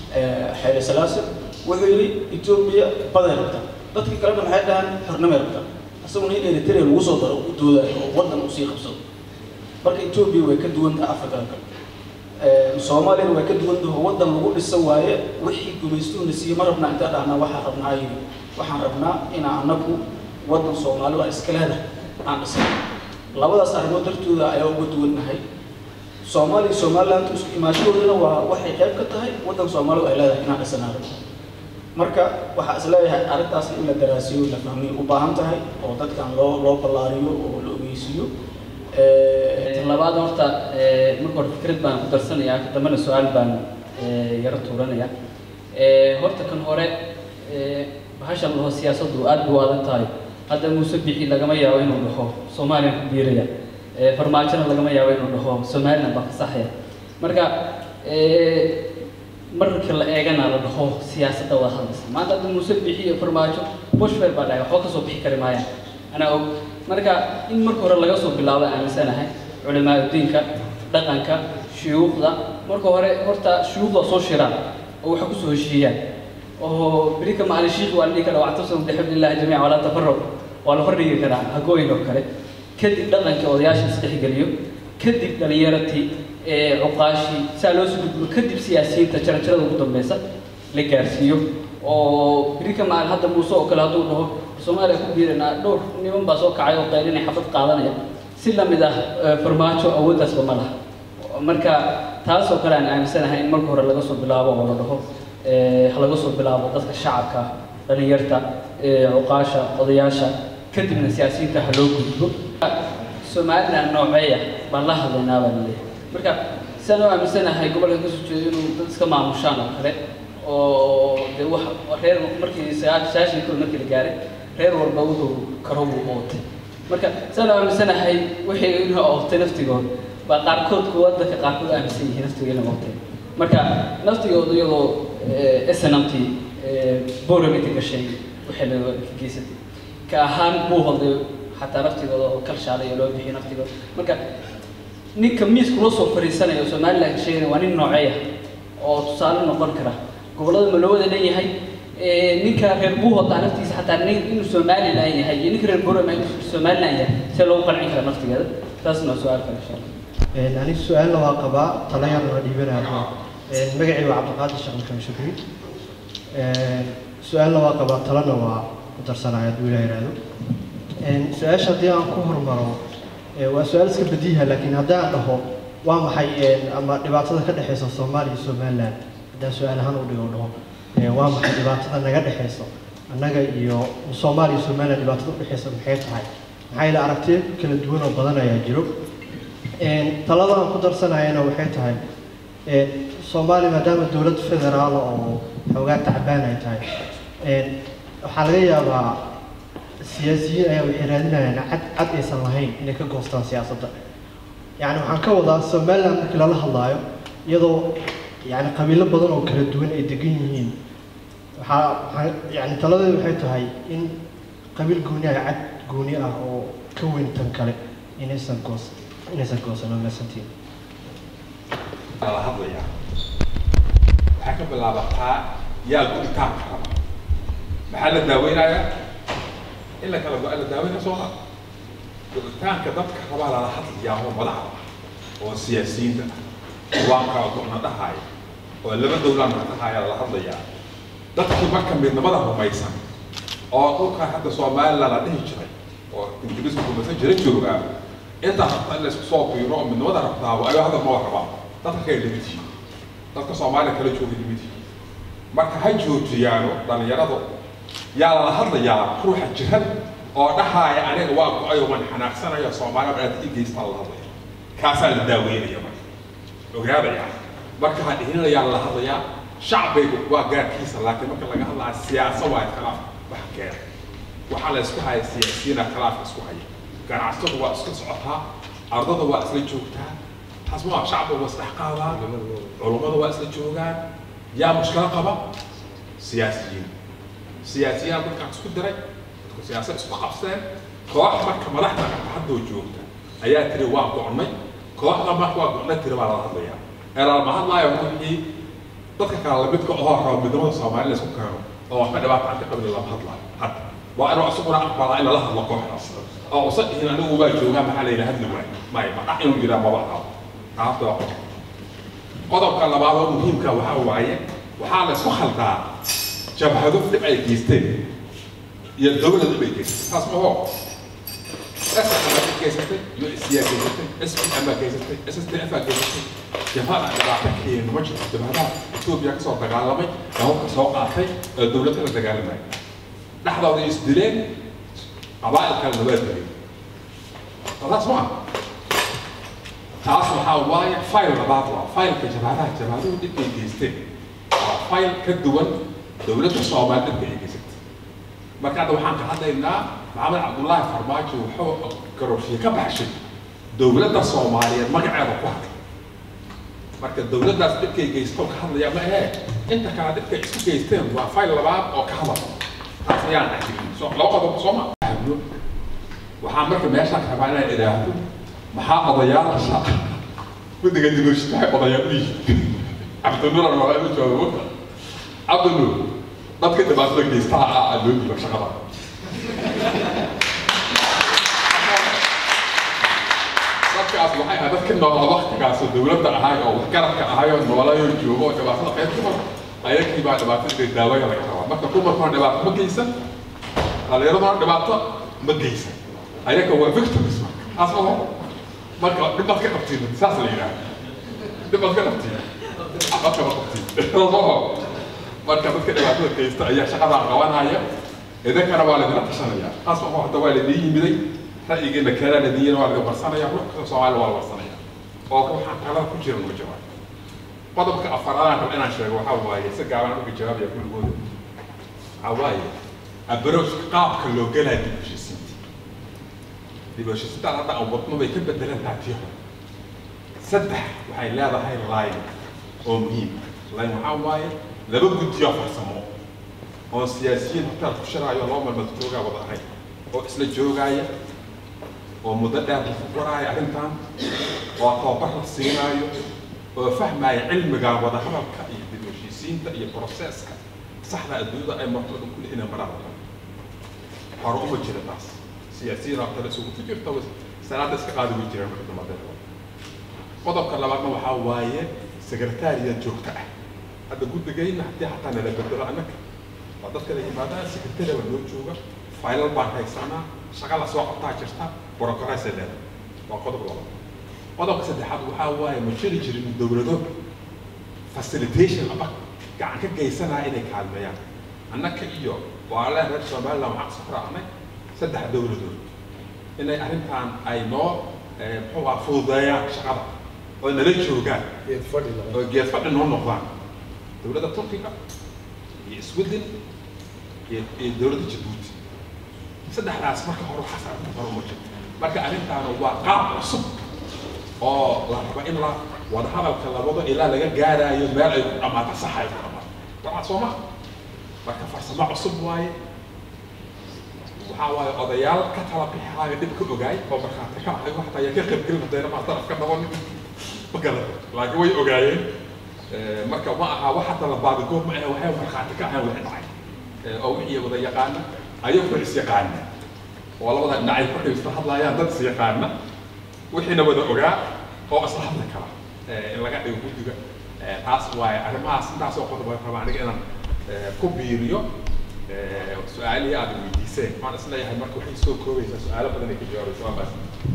xeele salaase wuxuu yidhi ethiopia baday rabtaa dadkii kalena maxay dhahaan xornimay rabtaa isaguna in eritrea lagu soo daro u doodayo oo waddan uu sii qabsado marka ethiopia way ka duwan tahay afrikada kale soomaaliyana way ka duwan tahay waddan lagu dhisa waaye wixii gumaystuhuna siiyey ma rabnaa intaa dhahnaa waxaan rabnaa yidhi waxaan rabnaa inaa anagu waddan soomaali waa iska leedahay aan dhisay labadaas arrimood dartooda ayaa uga duwannahay soomaaliya somaliland isku imaashadoodana waa waxay qayb ka tahay waddan soomaalidu ay leedahay inaan dhisanaado marka waxaa is leeyahay arrintaas in la daraasiyo la fahmiyo u baahan tahay oo dadkan loo loo ballaariyo oo la ogeysiiyo labaad horta marka hore fikrad baan ku darsanayaa ka dambena su-aal baan yaro tuuranaya horta kan hore bahasha laho siyaasaddu aad buu adag tahay hadda muuse bixi lagama yaabo inuu dhaho soomaaliyan ku biiraya farmaajona lagama yaabo inuu dhaho somaliland baa ka saxaya marka marka la eegana la dhaho siyaasadda wada hadlaysa maanta hadda muuse bixi iyo farmaajo bushfer baa dhahay waxba kasoo bixi kari maayaan anaa og marka in marka hore laga soo bilaabo aaminsanahay culimaa diinka dhaqanka shuyuukhda marka hore horta shuyuukhda soo shiraan oo waxa kusoo heshiiyaan oo berika maalin shiikh waa la dhihi karaa wactasamu bixamdillahi jamiica walaa tafarruq waa la hordhigi karaa hagooyin oo kale kadib dhaqankii odayaasha isdhexgeliyo kadib dhalinyaratii cuqaashii saa loo soo gudbo kadib siyaasiyiinta jarajarada ugu dambeysa la gaarsiiyo oo berika maalin hadda muuse oo kale hadduu dhaho soomaaliya ku biiranaa dhowr niman baa soo kacay oo qaylinay xabad qaadanaya si lamid ah farmaajo awooddaasba ma laha marka taasoo kale aan aaminsanahay in marka hore laga soo bilaabo oo la dhaho ha laga soo bilaabo dadka shacabka dhalinyarta cuqaasha odayaasha kadibna siyaasiyiinta ha loo gudbo somaliland nooceeya baan la hadlaynaa baa laleeyahay marka sidaan u aaminsanahay gobolka kasoo jeedo inuu dad iska maamushaan oo kale oo dee wax reer markii sagaal sagaashan kilo markii la gaaray reer walba wuxuu karo buu ootay marka saan aaminsanahay wixii inuu oogtay naftigood baa qaarkood kuwa dadka qaarkood aaminsan yihiin naftiga inay oogtay marka naftigooda iyadoo snmt boramita gashay waxay la ka geysatay ka ahaan buu holday xataa naftigooda oo kalshaalay oo loo bixiyo naftigooda marka ninka miiska loo soo fariisanayo oo somaliland sheegaya waa nin nooceeya oo tusaale noqon kara gobollada ma loo wada leeyahay ninka reer buuhoda naftiisa xataa nin inuu somaliland yahay iyo ninka reer borama inuu somaliland yahay see loogu qancin kara naftigeeda taasna waa su-aal kale insha allah aniga su-aalna waa qabaa talayana waa dhiibanaya magacii waa cabdiqaadir sheekh maxamed shukri su-aalna waa qabaa talana waa ku darsanaya hadduu ilaah yidhaahdo su-aasha haddii aan ku hormaro waa su-aal iska badiiha laakiin haddii aan dhaho waa maxay ama dhibaatada ka dhexeysa soomaaliya iyo somaliland haddaan su-aal ahaan u dhigo dhaho waa maxay dhibaatada naga dhexeysa annaga iyo soomaaliya iyo somaliland dhibaatada udhexeysa maxay tahay maxaa yeele aragtiyo kala duwan oo badan ayaa jiro talada aan ku darsanayana waxay tahay soomaaliya maadaama dowlad federaal oo xoogaa tacbaan ay tahay waxaa laga yaabaa siyaasiyiin ayaa waxay raadinayaan cad cad aysan lahayn inay ka goostaan siyaasadda yacni waxaan ka wadaa somaliland markii lala hadlaayo iyadoo yacni qabiilo badan oo kala duwan ay degan yihiin waxaa waxaa yacni taladeedu waxay tahay in qabiil gooni ah cad gooni ah oo ka weyn tan kale inaysan goos inaysan goosan oo meesantiin la hadlayaa waxay ka bilaabataa yaa guditaanka raba maxaa la daaweynayaa in la kala go-a la daaweynaya soo ma guditaanka dadka rabaa lala hadlayaa oo madaxda ah oo siyaasiyiinta ah waa kala go-na dhahaaya oo laba dowlaana dhahaaya lala hadlayaa dadkii marka midnimada rumaysan oo dhulkan hadda somaliland la dhihi jiray oo ingiriisku rumaysan jira joogaa intaa rabta in la isku soo fiiro oo midnimada rabtaaba ayuu hadda ma rabaa dadka kale limid yihiin dadka soomaaliya kala jooga limid yihiin marka ha joojiyaano dhalinyaradu yaa lala hadlayaa ruuxa jiran oo dhahaaya aniga waa go-ayo waan xanaaqsanaya soomaaliya baad ii geystaa lala hadlaya kaasaa la daaweynaya marka ogaadaya marka ha dhihinayaan lala hadlayaa shacbigu waa gaarkiisa laakiin marka laga hadlaya siyaasa waa khilaaf wax keena waxaa la isku haya siyaasiyiina khilaafka isku haya ganacsatadu waa iska socotaa ardada waa isla joogtaa حسب شعب واستحقاقها علماء واسل جوغان يا مشكلة قبا سياسيين سياسيين بدك اسكو دري بدك سياسة اسكو قفسان كواح مركا مدحنا حد وجوغتا ايا تري واقع عني كواح لما واقع عني تري على هذا انا ما هلا يقول لي dadka kale la midka oo rabo midnimada Soomaaliya la isku keeno oo waxba dhibaato aan ka qabin lama hadlaayo hadda waa inuu isaguna aqbalaa in la hadlo kooxdaas oo usad in anigu waa joogaa maxaa la yidhaha hadli waayo may ma dhac inuu yidhaha maba qabo qaabta waa qodob qodobka labaad oo muhiimka waxaa waaye waxaa la isku khaldaa jabhado dhib ay geysteen iyo dowlad dhib ay geysatay taas ma hoo SSM geysatay USC geysatay SPM geysatay SSDF geysatay jabhada dhibaato keeno ma jirto jabhadaha Ethiopia ka soo dagaalamay gaboobka soo qaatay ee dowladda la dagaalamay dhexdooda is dileen qabaa'il kale waa dileen taas ma taas waxaa waaye fayl labaad waa faylka jabhadaha jabhaduhu dhibka ay geysteen waa fayl ka duwan dowladda soomaali dhibka ay geysatay marka hadda waxaan ka hadlaynaa maxamed cabdullaahi farmaajo wuxuu garoorshiye ka baxshay dowladda soomaaliyeed magaceeda ku hadlay marka dowladdaas dhibkay geysto ka hadlaya ma ahee inta kale dhibkay isku geysteen waa fayl labaad oo ka hadla taas ayaan ajirin so laba qodob soo ma waxaan marka meeshaan rabaa inaan idhaahdo maxaa odayaasha guddiga dibashid maxay odayaal u yihiin cabdinuur waa inu joogo cabdinuur dadka dhibaatada geystaha ah aa loo dhiiba shaqada dadkaas waxay ahayd dadka noolaa waktigaas oo dowladda ahay oo waxgaradka ahay oo noolayo joogo oo dhibaatada qayb ka mara ayagii baa dhibaatada daawaya laga rabaa marka dumarkuna dhibaato ma geysan dhalinyaraduna dhibaato ma geysan ayaga waa victims taas ma marka dhibaad ka qabtiin saas la yidhaha dhibaad ka qabtiin waxba kama qabtiin marka dadka dhibaatada geysta ayaa shaqadaa qabanaya idinkana waa laydila tashanaya taas ma hadda waa laydin yimiday ra'yigeena kalaa ladiyana waa laga warsanaya ruux kasta soomaaliya waa la warsanaya oo waxaan kalada ku jira laga jawaab qodobka afaraadaan rab inaan sheego waxaa waaye si gaaban uga jawaabaya kulligooda waxaa waaye abarooska qaabka loo gelaya dib heshiisiinta dib u heshiisiintaan hadda aan wadno bay ka bedelan tahay tii hore saddex waxay leedahay line oo muhiim ah line waxaa waaye laba guddiyo farsamo oo siyaasiyiin hotel ku shiraayo laba maalmood joogaa wada ahay oo isla joogaaya oo muddo dheer la furfuraaya arrintan oo tababar la siinaayo oo fahmaya cilmiga wada hadalka iyo dib u heshiisiinta iyo proseska saxda adduunyada ay marto dhan kulli inay maraan hore uma jira taas siyaasiyiin oo kale isugu jirta salaada iska qaadi way jireen marka dambe qodobka labaadna waxaa waaye sekretariya joogta ah hadda guddigayna haddii xataa nala bedelo annaga waa dadka la yimaadaan sekretariya waa noo jooga faylal baan haysanaa shaqa la soo qabtaa jirta borokoreysay leedahay waa qodob labaad qodobka saddexaad waxaa waaye ma jiri jirin dowlado facilitation aba gacan ka geysanaya inay kaalmeeyaan annaka iyo walaalaha reer somaliland waxaan soo raacnay saddex dowladood inay arrintan ay noo muxuu ah fududeeyaan shaqada oo nala joogaan oo geed fadhi noo noqdaan dowladda turkiga iyo sweden iyo iyo dowladda jabuuti saddexdaas marka hore waxaas arrinta hore uma jirto marka arrintaana waa qaab cusub oo la raba in la wada hadalka labado ilaa laga gaaraayo meel ay ku dhammaato sax ay ku dhammaato waxaa soo maha marka farsamo cusub waaye waxaa waaye odayaal ka tala bixaayo dhib ka ogaay oo markhaati ka ahay waxtaa yaa ka qaybgelin haddayna maa darafka noqonin ma garata laakiin way ogaayeen marka ma aha wax hadda la baabigood ma ahe waxay markhaati ka ahayn wixii dhacay oo wixii wada yaqaana ayaguna is yaqaana oo labada dhinacay ku xigsta hadlaayaan dad is yaqaana wixiina wada ogaa oo isla hadli kara in laga dhigo guddiga taas waaye arrimahaas intaas oo qodob raba aniga inaan ku biiriyo su-aalihii aad weydiiseen waxaan isleeyahay marka waxay soo koobaysaa su-aalo badan ay ka jawaabaysa waa baas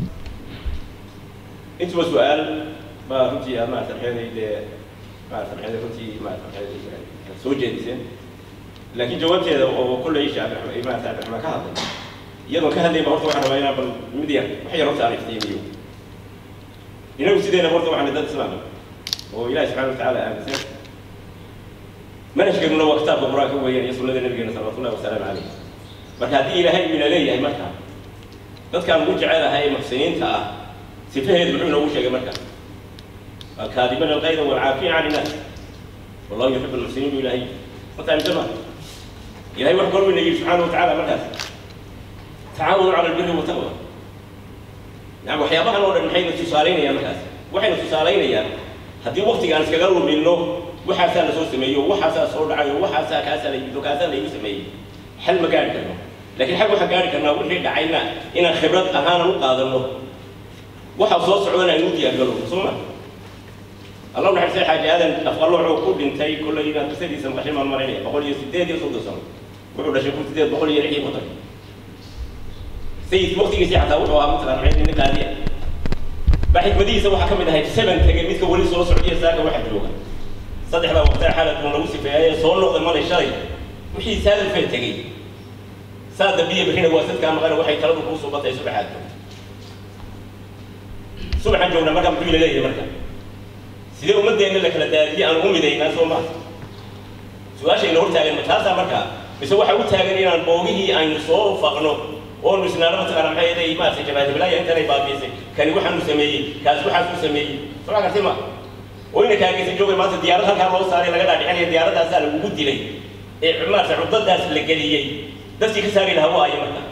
intuba su-aal baa runtii aad maarata maxeeday dee maarata maxeeday runtii maarata maxeeday soo jeediseen laakiin jawaabteeda oo kolley shaafi axmed maarata cabdiraxmaan ka hadlay iyadoon ka hadlayba horta waxaan rabaa inaan bal mid yar wax yar horta aan iftiimiyo inagu sideena horta waxaan dad islaam oo ilaahi subxana watacaala aaminsan manhajkeennuna waa kitaabka qur-aanka weeyaan iyo sunnada nabigeena salawatullahi wasalaamu calayh marka haddii ilaahay uu ina leeyahay marka dadkaan ugu jecelahay ee muxsiniinta ah sifaheedu muxuu inoogu sheegay marka alkaadibana alqayda walcaafiya can innaas wallahu yuxibu almuxsiniin buu ilaahay horta aaminsan ma ilahay wax goor weyna yidhi subxaana watacaala markaas tacaawanu cala albiri wataqwa yani waxyaabahan oo dhan maxayna tusaalaynayaan markaas waxayna tusaalaynayaan haddii waktigaan iskaga luminno waxaasaa la soo sameeyo waxaasaa soo dhacayo waxaasaa kaasaa la yimid kaasaa la igu sameeyey xal ma gaari karno laakiin xal waxaan gaari karnaa wixii dhacayna inaan khibrad ahaanan u qaadanno waxa soo socdana aynu u diyaargalo soo ma allah naxariistay xaaji aadan afqalooco ku dhintay kollay inaad qisadiisa maqashay maan marinaya boqol iyo sideed iyo soddon sano wuxuu dhashay kun sideed boqol iyo lix iyo konton sayid waqtigiisii xataa wuxuu ahaa mataqaan maxay nin qaadiya baa xikmadihiisa waxaa ka mid ahayd seven tegay midka weli soo socdiya saaka waxa jooga saddexdaa waqtaa xaaladkun lagu sifeeyay soo noqday malay shalay wixii saadalfee tegey saa dambiya bixina waa sadkaa maqana waxay taladu kuu soo batay subaxaad joogta subaxaan joognaa marka muxuu ina leeyahay marka sidee ummadeenna la kala daadiyey aan u midaynaa soo maha su-aasha ina hortaagan ma taasaa marka mise waxaa u taagan inaan boogihii aynu soo faqno oonu isnaano mataqaana maxay yeelay maaragtay jabaahiblaaya intanay baabiisay kani waxaanu sameeyey kaas waxaasuu sameeyey soo gartay ma oo ina kaageysa joogay maanta diyaarad halkaa loo saaray laga dhaadhicinaya diyaaradaasaa lagugu dilay ee maaragtay cudadaas la geliyey dadkii ka saari lahaa waayo marka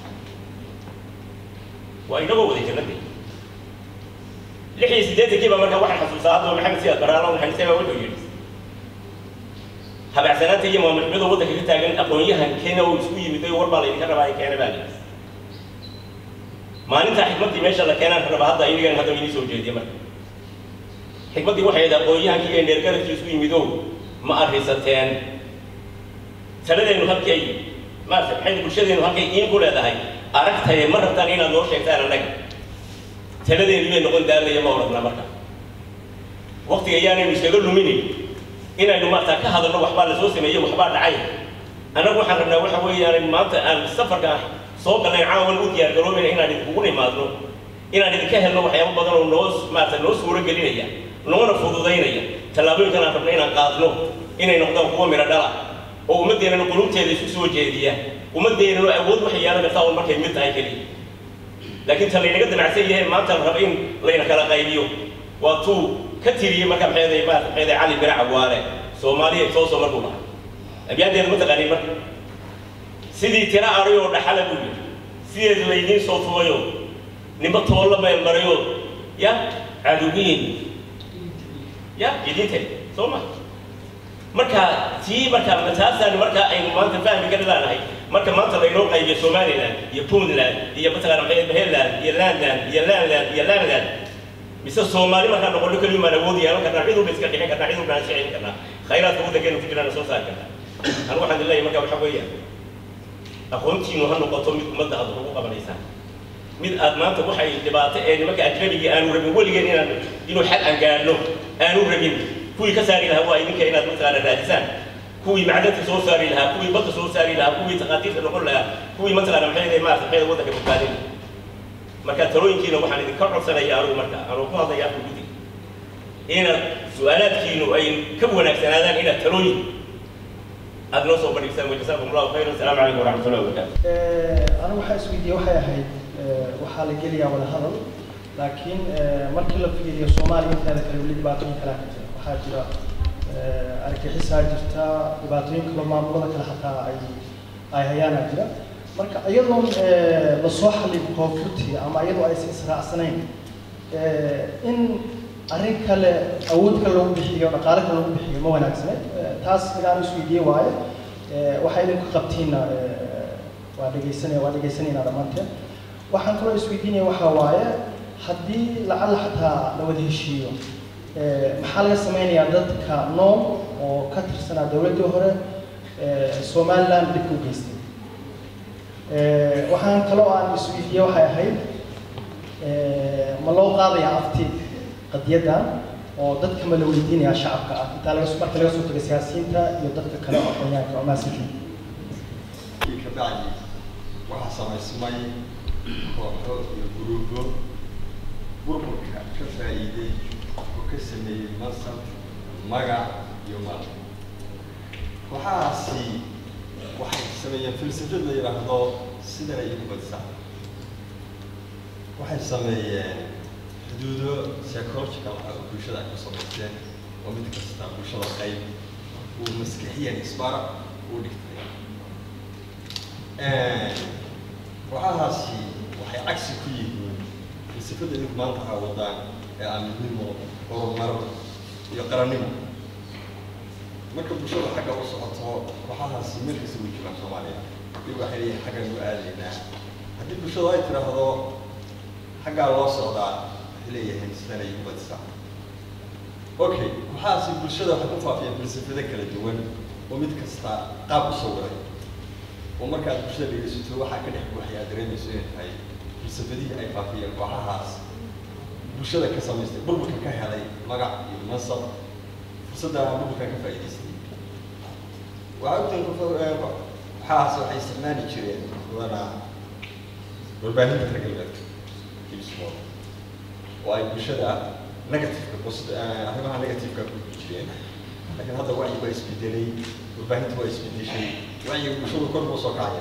waa inagoo wada jannadii lix iyo siddeetankii baa marka waxaan xasuustaa hadda maxamed siyaad baraalo maxamed baa wuxuu yidhi habacsanaanta iyo maamulxumada waddanka ka taagan aqoon-yahan kenya oo isku yimid oo war baa laydinka rabaa keena baa layidhi maalintaa xikmaddii meesha la keenaan rabaa hadda inigan hadda inii soo jeediya marka xikmaddii waxay ahayd aqoon-yahankii iyo neergaradkii isku yimidow ma arrisateen taladeennu halkii ay maarata maxay bulshadeenu halkay iin ku leedahay aragtaye ma rabtaan inaad noo sheegtaan annaga taladeenu bay noqon daalaya ma odhanna marka waqtiga ayaanaynu iskaga luminin inaynu maarata ka hadalno waxbaa lasoo sameeyey waxbaa dhacay annagu waxaan rabnaa waxa weeyaan maanta aan safarka soo galnay caawan u diyaar garoobayna inaan idinkugu nimaadno inaan idinka helno waxyaabo badan oo noo maarata noo suuro gelinaya noona fududaynaya tallaabooyinkan aan rabna inaan qaadno inay noqdaan kuwa midho dhala oo ummaddeennana qulubteeda isu soo jeediya ummaddeennana awood waxay yeelan kartaa un markay mid tahay keliya laakiin ta laynaga damacsan yahay maanta la rabo in layna kala qaybiyo waa tuu ka tiriyey marka maxeeday maarata maxeeday cali birac awaale soomaaliya soo soo markuu dhahay abyaanteeda ma taqaaniin marka sidii tira aray oo dhaxala buu yidhi sideed laydiin soo tumayo nimba toolla meel marayo ya cadowiin ya idinte soo ma marka tii marka taasaan marka aynu maanta fahmi kari laanahay marka maanta laynoo qaybiyo somaliland iyo puntland iyo mataqaana maxay maryland iyo landland iyo landland iyo landland mise soomaali markaan noqono keliya maan awood yeelan karnaa cid walba iska dhixin karnaa cid walba aan shicin karnaa khayraadka waddankeenu ku jiraan soo saari karnaa anu waxaan leeyahay marka waxa weeyaan aqoontiinu ha noqoto mid ummadda aad ugu qabanaysaan mid aad maanta waxay dhibaato ee nimanka ajnabigii aanu rabin weligeen inaan inuu xal aan gaadhno aanu rabin kuwii ka saari lahaa waa idinka inaad mataqaana raadisaan kuwii macdanta soo saari lahaa kuwii badda soo saari lahaa kuwii takhaatiirta noqon lahaa kuwii mataqaana maxay maarata maxay waddanka badbaadin marka talooyinkiina waxaan idinka codsanaya anugu marka anuu ku hadlaya afka guddiga inaad su-aalaadkiinu ay ka wanaagsanaadaan inaad talooyin aad noo soo bandhigsaan wajasaakum allahu khayran asalaamu calaykum waraxmat ullahi wabarakaatu anigu waxaa isweydiiyey waxay ahayd waxaa la gelayaa wada hadal laakiin markii la fiiriyo soomaaliya inteeda kale weli dhibaatooyin kalaa ka jira waxaa jira argagixisaa jirta dhibaatooyin kaloo maamulada kale xataa ay ay hayaanaa jira marka iyadoo lasoo xallin koonfurti ama iyadoo aysan israacsanayn in arrin kale awood kale lagu bixiyo dhaqaale kale lagu bixiyo ma wanaagsaneed taas igaan isweydiiyey waaye waxay idinku qabtiinna waa dhegaysanaya waa dhegaysanayna dhammaanteen waxaan kaloo isweydiinaya waxaa waaye haddii lacalla xataa la wada heshiiyo maxaa laga sameynayaa dadka nool oo ka tirsanaa dowladdii hore somaliland dhibka u geystay waxaan kaloo aan isweydiiyey waxay ahayd ma loo qaadayaa afti qadiyaddan oo dadka ma la weydiinayaa shacabka ah intaa laga marka laga soo tago siyaasiyiinta iyo dadka kale oo aqoonyahanka oo maasikiin kabacdi waxaa samaysmay kooxo iyo guruubo burburka ka faa'iiday oo ka sameeyey mansab magac iyo maal kooxahaasi waxay sameeyeen filsafad la yidhaahdo sidana iyo kubadsa waxay sameeyeen xuduudo psychological ah oo bulshada ay ku samaysteen oo mid kasta bulshada qayb uu maskixiyan isbara uu dhigtay kooxahaasi waxay cagsi ku yihiin falsafada idinku maanta aa wadaan ee ah midnimo horumar iyo qarannimo marka bulshada xagga u socoto kooxahaasi markasta way joogaan soomaaliya iyagu waxay leeyihin xaggan u aadaynaa haddii bulshadu ay tidhaahdo xaggaa loo socdaa waxay leeyihiin sidanay u badisa okay kooxahaasi bulshada waxay ku faafiyeen falsafado kala duwan oo mid kasta qaab u sawiray oo markaad bulshada dhegeysato waxaa ka dhex buuxay aad dareemayso inay tahay falsafadihii ay faafiyeen kooxahaas bulshada ka samaystay burburka ka helay magac iyo mansab fursadda burburka ka faa'iidaystay waxaa ogtiin kooxahaas waxay isticmaali jireen wadana warbaahinta reer galbeedka ibsmooda oo ay bulshada negativeka arrimaha negativeka ku jireen laakiin hadda wacyi waa isbedelay warbaahinta waa isbedeshay wacyiga bulshadu kor buu soo kacaya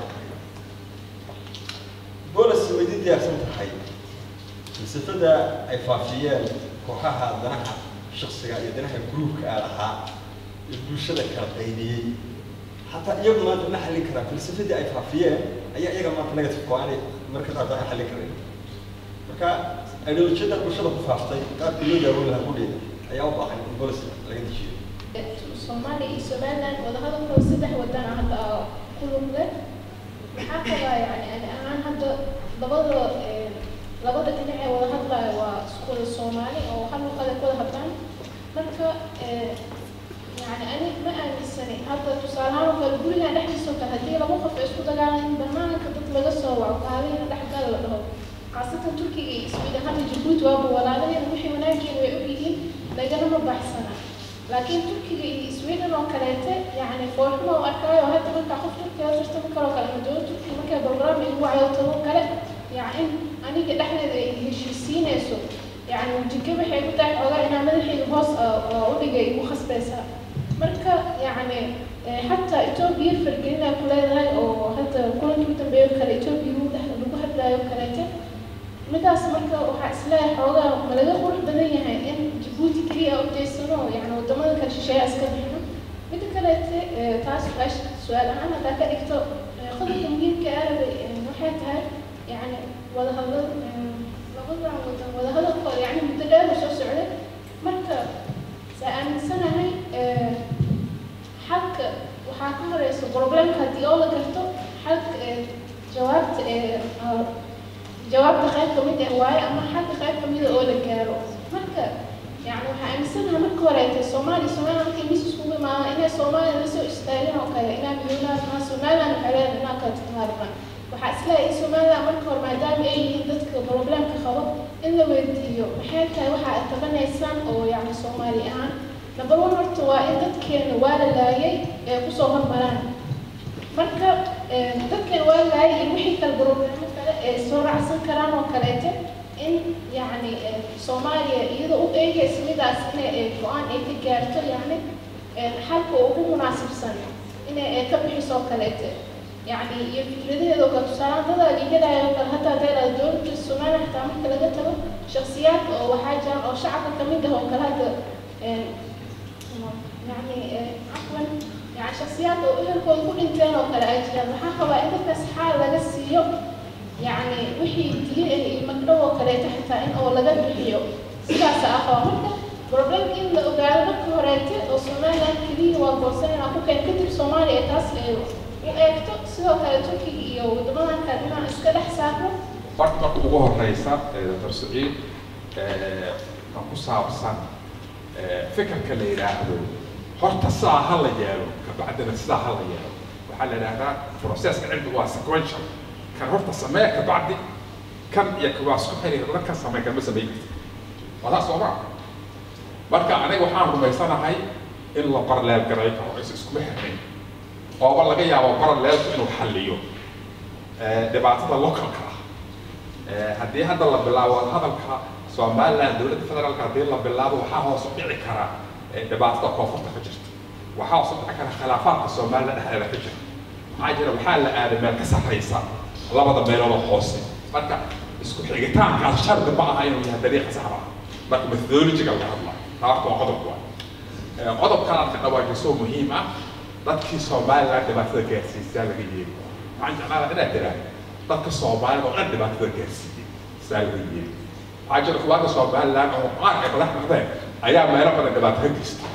bolis way di diyaarsan tahay falsafada ay faafiyeen kooxaha danaha shaksiga iyo danaha gruubka aa lahaa ee bulshada kala qaybiyey xataa iyagu maanta ma xallin karaan falsafadii ay faafiyeen ayaa iyaga maanta negative ko aanay marka qaar baan xallin karin marka ideolojiyada bulshada ku faaftay qaabkii loo daaweyn lahaa kudheeda ayaa u baahan in bolis laga dejiyo Soomaaliya iyo Somaliland wadahadalkooda saddex wadan ah hadda ku lug leh maxaa qabaa yani ani ahaan hadda labada labada dhinac ee wada hadlaya waa isku wada Soomaali oo hal luqad ay ku wada hadlaan marka yani ani ma aaminsani hadda tusaale ahaan oo kale guriga dhexdiisa oo kale haddii laba qof ay isku dagaalaan banaanka dad laga soo waco kaaliina dhexgal la dhaho khaasatan Turkiga iyo Sweden hadda Djibouti waaba walaalaheen wixii wanaageen way ogyihiin laganama baxsana laakiin turkiga iyo sweden oo kaleete yani foolxuma u arkaayo hadda markaa qof turkiga jirta ma kaloo kale madowla turkiga markay program ay ugu cayotabo kale yani in aniga dhexdeeda ay heshiisiinayso yani wajiga waxay ku tahay xoogaa inaa madaxayga hoos u dhigay igu khasbaysaa marka yani xataa etoobiya fargelinaa ku leedahay oo hadda kulankii u dambeeyo kale etoobiya lagu hadlaayo kaleete midaas marka waxaa isleeyahay xoogaa ma laga qurux badan yahay in jabuuti keliya u jeysano yani wadamada kale shisheeya iska bixino mida kaleete eh, taas su-aasha su-aal ahaan haddaa ka dhigto eh, qodobka muhiimka arabay waxay tahay yani wadahadal labadan wadan wadahadalkooda yani muddo dheer uu soo socday marka saa aaminsanahay eh, xalka waxaa ka horeysa problemka haddii oo la garto xalka eh, jawaabta eh, ah, jawaabta qayb ka mid ah waaye ama xalka qayb ka mida oo la gaaro marka yani waxaa aaminsanahay marka horeete soomaaliya somaliland markay mis iskugu imaadaan inay soomaaliya la soo istaageen oo kale inaa midoonaa somaliland waxay leedahay inaa kala taqaarban waxaa isleeyahay in somaliland marka hore maadaama ay yihiin dadka problemka qabo in la weydiiyo maxay tahay waxa aad tabanaysaan oo yani soomaali ahaan number one horta waa in dadkeena waa la laayay ee kusoo hormaraan marka eh, dadkeena waa la laayay iyo wixii kale problemo kale ee soo raacsan karaan oo kaleete in yani eh, soomaaliya iyadoo u eegaysa midaas inay eh, go-aan ay ka gaarto yani eh, xalka ugu munaasibsan inay eh, ka bixiso oo kaleete يعني يفكرده لو كنت سلام هذا اللي كده يقول حتى ده دور السمان حتى عمل كلا جت شخصيات أو حاجة أو شعب كمان ده هو كلا ده يعني آه، عفوا يعني شخصيات أو إيه كل كل إنسان أو كلا أجل محاكا بقى إنت تسحال لقى السيو يعني وحي دي المكروه كلا تحت إن أو لقى بحيو سلاسة أخوة مركا بروبلم إن لو قال لك هوريتي أو سومالي كلي وقوسين أكو كان كتب سومالي تاس u eegto sidoo kale turkiga iyo wadamadan kale inaan iska dhex saarno horta marka ugu horeysa ee dr saciid ee, kan ku saabsan ee, fikirka la yidhaahdo horta sidaa ha la yeelo kabacdina sidaa ha la yeelo waxaa la yidhahdaa processka cilmiga waa sequential kan horta samee kabacdi kan iyo kuwaa isku xiriir la kan samee kanma samey karti waa taas soo maa marka aniga waxaan rumaysanahay in la parallel garay karo is iskuma xirnayn ooba laga yaabo parallelku inuu xalliyo ee, dhibaatada localka ah Ee, haddii hadda la bilaabo hadalka somaliland dowladda federaalka haddii la bilaabo waxaa hoos u dhici kara ee, dhibaatada koonfurta ka jirta waxaa hoos u dhici kara khilaafaadka somaliland dhexdeeda ka jira maxaa jira waxaa la aaday meel ka sarreysa labada meeloodoo hoose marka isku xigitaankaas shardi ma aha inuu yahay dariiqa saxda ah marka methodologiga laga hadlayo taa horta waa qodob waa Ee, qodobkan aad ka dhawaajiso muhiim ah dadkii somaliland dhibaatada gaarsiisaa laga yeeli waxaan jeclaada inaad tiraahdo dadka soomaalida oo dhan dhibaatada gaarsiiyey saa laga yeeli waxaa jira kuwaanka somaliland oo qaar ay madax noqdeen ayaa meelo badan dhibaato ka geystay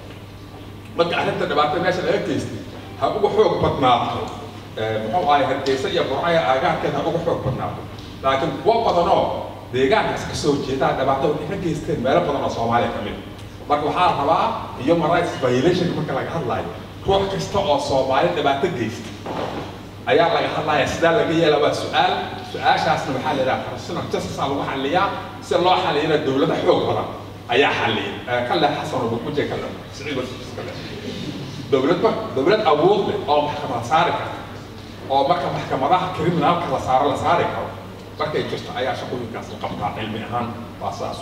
marka arrinta dhibaatada meesha laga geystay ha ugu xoog badnaato ee, muxuu ahay hargeysa iyo burcaya aagaarkeeda ha ugu xoog badnaato laakiin kuwo badanoo deegaankaas ka soo jeedaa dhibaato waxay ka geysteen meelo badan oo soomaaliya ka mid ah. marka waxaa la rabaa human rights violation marka laga hadlayo ruux kasta oo soomaali dhibaato geysta ayaa laga hadlaya sidaa laga yeela waa su-aal su-aashaasna waxaa la yidhaha personal justice aa lagu xaliyaa si loo xaliyana dowladda xoog badan ayaa xaliya ka leh xasan ubukuje ka leh siciid wasifis ka leh dowladba dowlad awood leh oo maxkamad saari karta oo marka maxkamadaha criminalka la saaro la saari karo markay jirto ayaa shaqooyinkaas la qabtaa cilmi ahaan waa saas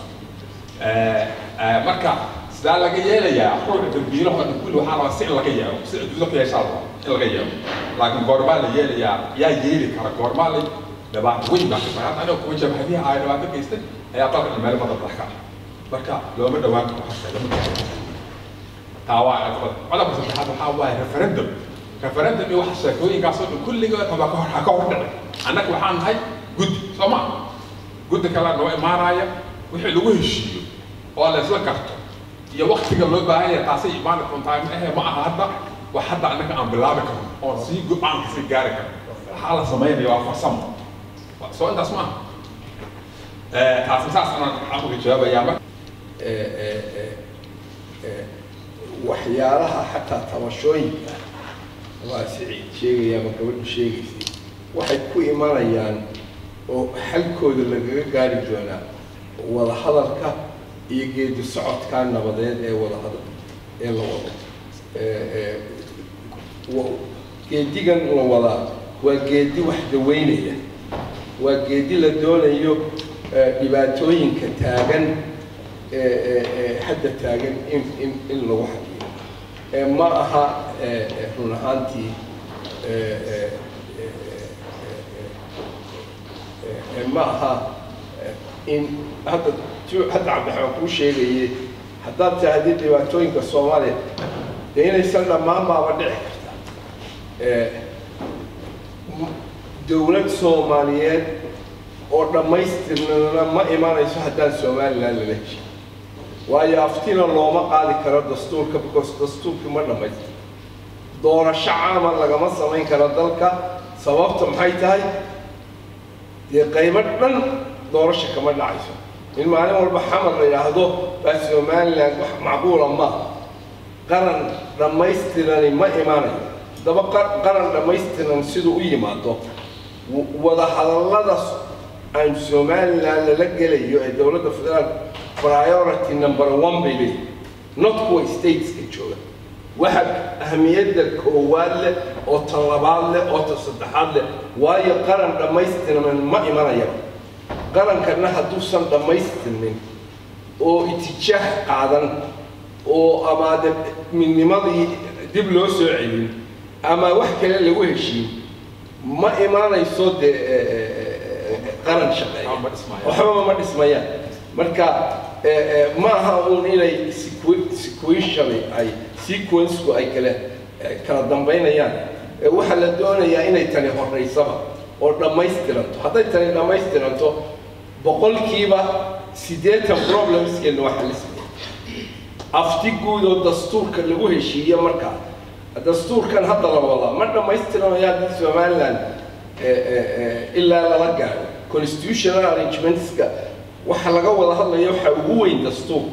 Eh, eh, marka sidaa laga yeelayaa ruuxa dambiilaho dhan kulli waxaa rabaa si in laga yeelo si adduunyada ku yeeshaa rabaa in laga yeelo laakiin goormaa la yeelayaa yaa yeeli kara goormaa la dhibaato weyn baa kasoo hadda aniga kuwa jabhadihi ay dhibaato geystay ayaa dalka meel badan dhex ka ah marka looma dhawaan karo hasa lama gaaro taa waa caqabad codobka saddexaad waxaa waaye referendum referendum iyo waxa sheekooyinkaasoo dhan kulligood haba ka hor ha ka hor dhici annaga waxaan nahay guddi soo ma guddi kale noo imaanaya wixii lagu heshiiyo oo la isla garto iyo waktiga loo baahan yahay taasay imaani doontaa ma ahe ma aha hadda wax hadda annaga aan bilaabi karno oon sii go-aan kasii gaari karno waxaa la samaynaya waa farsamo soo intaas ma aha Eh, taasi saas anaan xaqiga jawaabayaa marka waxyaalaha xataa tabashooyinka waa siciid sheegaya ama gabadhu sheegaysay waxay ku imanayaan oo xalkooda lagaga gaari doonaa wada hadalka iyo geedi socodka nabadeed ee wada hadal ee la wado Eh, eh, wa- geedigan la wadaa waa geedi wax daweynaya waa geedi la doonayo eh, dhibaatooyinka taagan ee ee ee hadda taagan in in in lagu xaliyo ee ma aha ee ee, run ahaantii ee ee ee, ee, ee, ee, ma aha in hadda tu- hadda cabdiraxmaan kuu sheegayay haddaad tahdid dhibaatooyinka soomaaliya dee inaysan dhammaan baaba dhici karta Eh, m- dowlad soomaaliyeed oo dhammaystirnana ma imanayso haddaan somaliland lala heshin waayo aftina looma qaadi karo dastuurka because dastuurkii ma dhammaystir doorasho caama lagama samayn karo dalka sababta maxay tahay dee qaybo dhan doorasho kama dhacayso in maalin walba xamar la yidhaahdo baa somaliland wax macquula ma qaran dhammaystirani ma imanayo daba qa- qaran dhammaystiran siduu u yimaado w- wada hadalladaas aan somaliland lala gelayo ee dowladda federaal priority number one bay leeyihin not kuwa stateska jooga waxa ahmiyadda koowaad leh oo tan labaad leh oo tan saddexaad leh waayo qaran dhammaystiran ma imanayaba qarankana hadduusan dhammaystirnin oo itijaah qaadan oo amaade midnimadii dib loo soo celin ama wax kale lagu heshiin ma imaanayso dee eh, eh, eh, qaran shaqeeya waxbaba ma dhismayaan marka eh, eh, ma aha uun inay sequ- sequentially ay sequenceku ay kale eh, kala dambaynayaan Eh, waxaa la doonayaa inay tani horeysaba oo dhammaystiranto hadday tani dhammaystiranto boqolkiiba siddeetan problemskeena waa xalismaya afti guud oo dastuurka lagu heshiiye markaa dastuurkan hadda la wadaa ma dhammaystiranayo haddii somaliland eh, eh, eh, ilaa lala gaaro constitutional arrangementska waxa laga wada hadlaya waxaa ugu weyn dastuur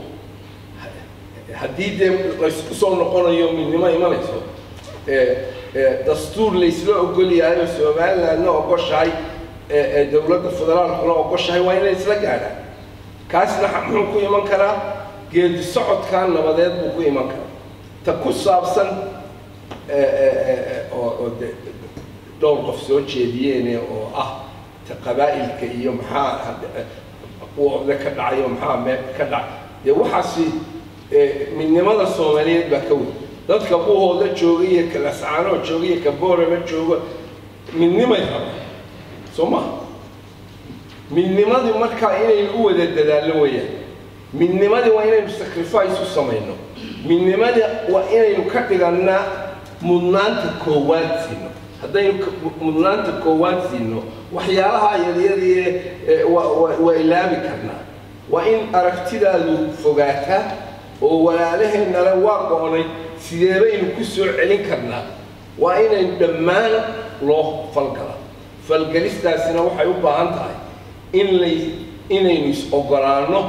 haddii dee laysku soo noqonayo midnimo imanayso eh, eh, dastuur laysla ogol yahay oo somalilandna ogoshahay eh, eh, dowladda federaalkuna ogoshahay waa inay isla gaadhaan kaasna xa- muxuu ku iman karaa geedi socodkaa nabadeed buu ku iman karaa ta ku saabsan eh, eh, eh, oo oo de- dhowr qof soo jeediyeene oo ah ta qabaa'ilka iyo maxaa had- eh, kuwooda ka dhacayo maxaa mee ka dhacay dee waxaasi eh, midnimada soomaaliyeed baa ka weyn dadka buhooda jooga iyo kalascaanoo jooga iyo kaboorama jooga midnimay rabaan soo ma midnimadii markaa inaynu u wada dadaallo weeyaan midnimadii waa inaynu sacrifice u samayno midnimadii waa inaynu ka dhigannaa mudnaanta koowaad siino haddaynu ka- mudnaanta koowaad siino waxyaalaha yaryadii waa ilaabi karnaa waa in aragtidaadu fogaataa oo walaalaheennale waa go'onay sidee baynu ku soo celin karnaa waa inaynu dhammaan loo falgalaa falgelistaasina waxay u baahan tahay in lay inaynu is-ogolaanno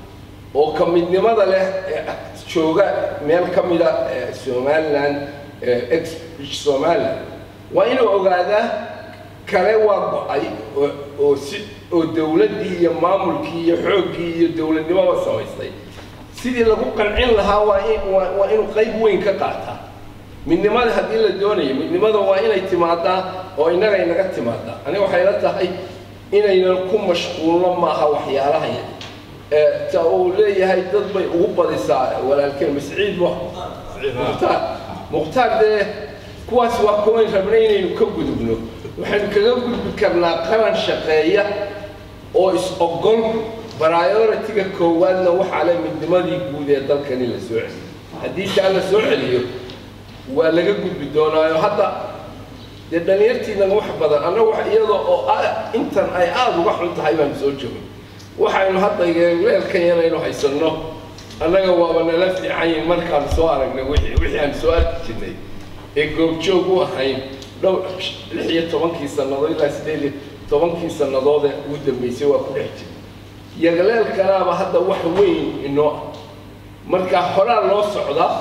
oo ka midnimada leh ee jooga meel ka mida ee somaliland ee ex somaliland waa inuu ogaadaa kale waa go-ay oo- oo si oo dowladdii iyo maamulkii iyo xooggii iyo dowladnimoba samaystay sidii lagu qancin lahaa waa in waa waa inuu qayb weyn ka qaataa midnimada haddii la doonayo midnimada waa inay timaadaa oo innaga inaga timaadaa aniga waxay la tahay inaynan ku mashquulno maaha waxyaalaha yar ee ta uu leeyahay dad bay ugu badisaa walaalkeen masciid wa mukhtaar mukhtaar dee kuwaas waa kuwayn rabna inaynu ka gudubno waxaynu kaga gudbi karnaa qaran shaqeeya oo is-ogol priority-ga koowaadna waxaa le midnimadii guud ee dalkani la soo celiyo haddii taa la soo celiyo waa laga gudbi doonaayo hadda dee dhalinyartiinana wax badan annaga wax iyada oo a- intan ay aada uga xun tahay baanu soo joogin waxaynu hadda leelkan yanaynu haysanno annaga waaba nala fiican yihin markaan soo aragnay wixii wixii aan soo arki jirnay ee goobjoog u ahayn dhowr lix iyo tobankii sannadood ilaa sideed iyo tobankii sannadood ee ugu dambeysay waa ku dhex jiray yagaleelkanaaba hadda wax weyn inoo ah marka horaa loo socdaa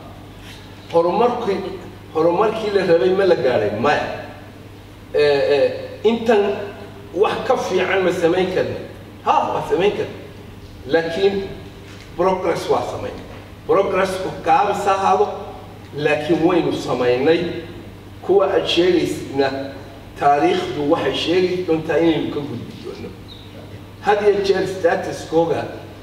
horumarkii horumarkii la rabay ma la gaadhay maya Eh, eh, intan wax ka fiican ma samayn karna ha waa samayn karna laakiin progress waa samayn progressku gaabis ha ahaado laakiin waynu samaynay kuwa aad sheegaysidna taariikhdu waxay sheegi doontaa inaynu ka gudbi doono had iyo jeer statuskooga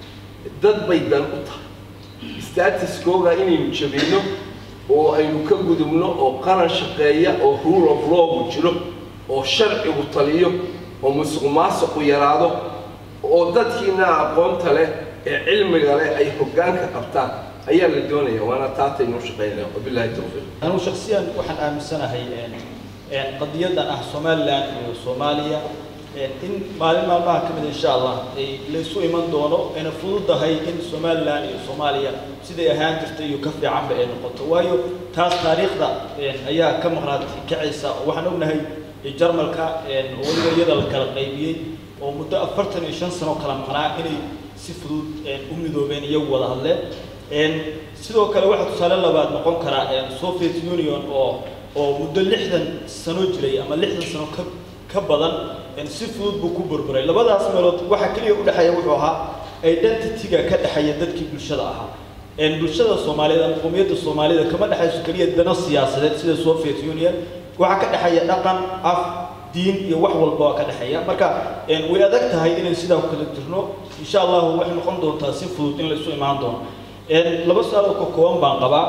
dad bay dan u tahay statuskooga inaynu jabino oo aynu ka gudubno oo qaran shaqeeya oo rule of lawgu jiro oo sharcigu taliyo oo musuq maasuqu yaraado oo dadkiina aqoonta leh ee cilmiga leh ay hoggaanka qabtaan ayaa la doonaya waana taataynu u shaqaynaya wabillahi towfiiq anigu shakhsiyan waxaan aaminsanahay qadiyadan ah somaliland iyo soomaaliya in maalin maalmaha ka mid insha allah ay laysu iman doono ayna fududahay in somaliland iyo soomaaliya siday ahaan jirtay iyo ka fiicanba ay noqoto waayo taas taariikhda ayaa ka maqnaad kacaysa oo waxaan ognahay jarmalka oo weliba iyada la kala qaybiyey oo muddo afartan iyo shan sano kala maqnaa inay si fudud u midoobeen iyagu wada hadleen sidoo kale waxaa tusaale labaad noqon karaa soviet union oo oo muddo lixdan sano jiray ama lixdan sano ka ka badan si fudud buu ku burburay labadaas meelood waxaa keliya u dhexeeya wuxuu ahaa identity-ga ka dhexeeya dadkii bulshada ahaa bulshada soomaaliyeed ama qowmiyadda soomaalida kama dhexayso keliya dano siyaasadeed sida soviet union waxaa ka dhexeeya dhaqan af diin iyo wax walba waa ka dhexeeya marka way adag tahay inaan sidaa ku kala jirno insha allahu waxay noqon doontaa si fudud in laysu imaan doono laba su-aal oo ka kooban baan qabaa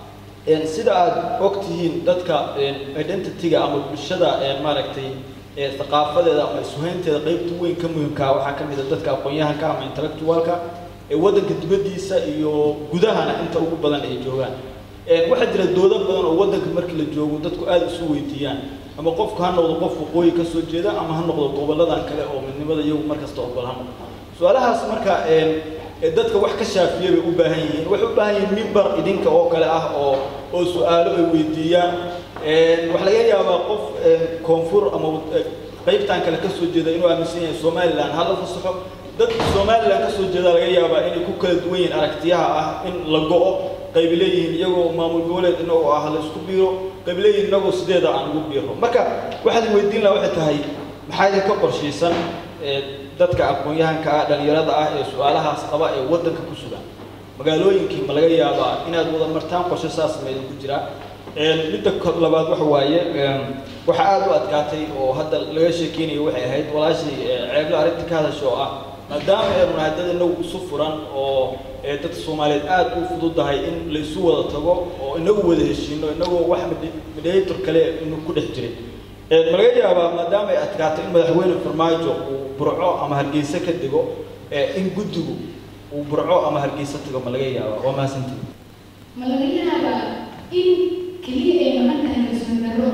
sida aad og tihiin dadka identity-ga ama bulshada maaragtay thaqaafadeeda ama isuhaynteeda qaybta weyn ka muhimkaa waxaa ka mid a dadka aqoon-yahanka ama intellectualka ee waddanka dibaddiisa iyo gudahana inta ugu badan ay joogaan waxaa jira doodo badan oo waddanka markii la joogo dadku aada isu weydiiyaan ama qofku ha noqdo qof waqooyi ka soo jeeda ama ha noqdo gobolladan kale oo midnimada iyagu markasta ogol ha noqdo su-aalahaas marka dadka wax ka shaafiya bay u baahan yihiin waxay u baahan yihiin mimbar idinka oo kale ah oo oo su-aalo ay weydiiyaan waxaa laga yaabaa qof koonfur ama qaybtan kale ka soo jeeda inuu aaminsan yahay somaliland hala fasaxo dadka somaliland ka soo jeeda laga yaabaa inay ku kala duwan yihiin aragtiyaha ah in la go-o qayb leeyihiin iyagoo maamul goboleed inagoo ah la isku biiro qayb leeyihiin inagoo sideeda aan ugu biiro marka waxaad weydiin laha waxay tahay maxaa idinka qorshaysan dadka aqoon-yahanka ah dhalinyarada ah ee su-aalahaas qaba ee waddanka ku sugan magaalooyinkii ma laga yaabaa inaad wada martaan qorshe saas ma idinku jiraa midda labaad waxa waaye waxa aada u adkaatay oo hadda laga sheekeynayo waxay ahayd walaashii ceebla arrinta ka hadasha oo ah maadaama aynu nahay dad inagu isu furan oo dadka soomaaliyeed aada u fududahay in laysu wada tago oo inagu wada heshiino inagoo wax mediator kale inu ku dhex jiray ma laga yaabaa maadaama ay adkaatay in madaxweyne farmaajo uu burco ama hargeysa ka dego in guddigu uu burco ama hargeysa tago ma laga yaabaa waa mahadsantii ma laga yaabaa in keliya ay maqan tahay kalsoon darro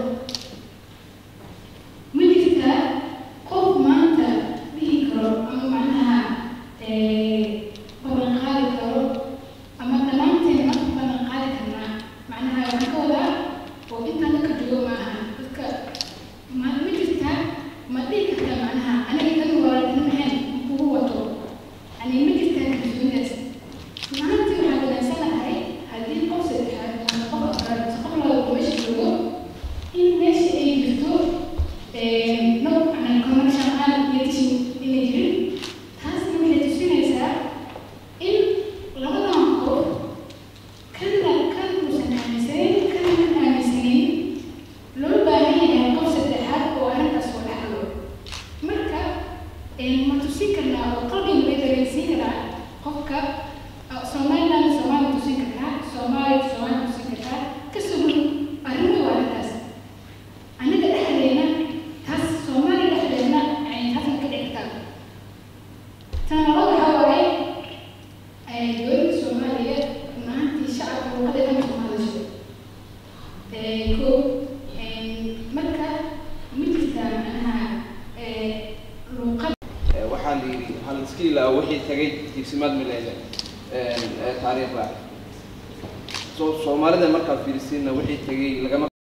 ma jirtaa qof maanta dhihi karo ama macnaha balan qaadi karo ama dhammaanteen marka balan qaadi karnaa macnaha waxaan ka wadaa oo intaan dadka joogo ma aha dadka ma ma jirtaa ma dhihi kartaa macnaha aniga kan walaalnimahan kugu wato yani ma jirtaa kalsoonidaas maantii waxaa wanaagsannahay haddii qof saddexaad ama qof afraad mise qof labaad meesha joogo in meesha ay jirto no macnaa commercial aan iyo tishin inay jirin taasna waxay tusinaysaa in labadan qof kana kan uusan aaminsanayn kana kan aaminsanayn loo baahan yahay qof saddexaad oo arrintaas oo dhexlo marka ma tusin karnaa oo qalbiga bay dareensiin karaa qofka somaliland soomaaliya tusin kartaa soomaaliya soomaaliya tusin kartaa ka sugan arrimo waa arrintaas aniga dhexdeena taas soomaaliya dhexdeena yani taasna ka dhici kartaa tan labaad waxaa waaye dowladda soomaaliya run ahaantii shacabka luqadeeda ma kuma hadasho ko marka ma jirtaa macnaha luqad waxaa la yidhi hal iska ilaa wixii tagay tiigsimaad mileyle taariikhda so soomaalida markaad fiirisiinna wixii tagay lagama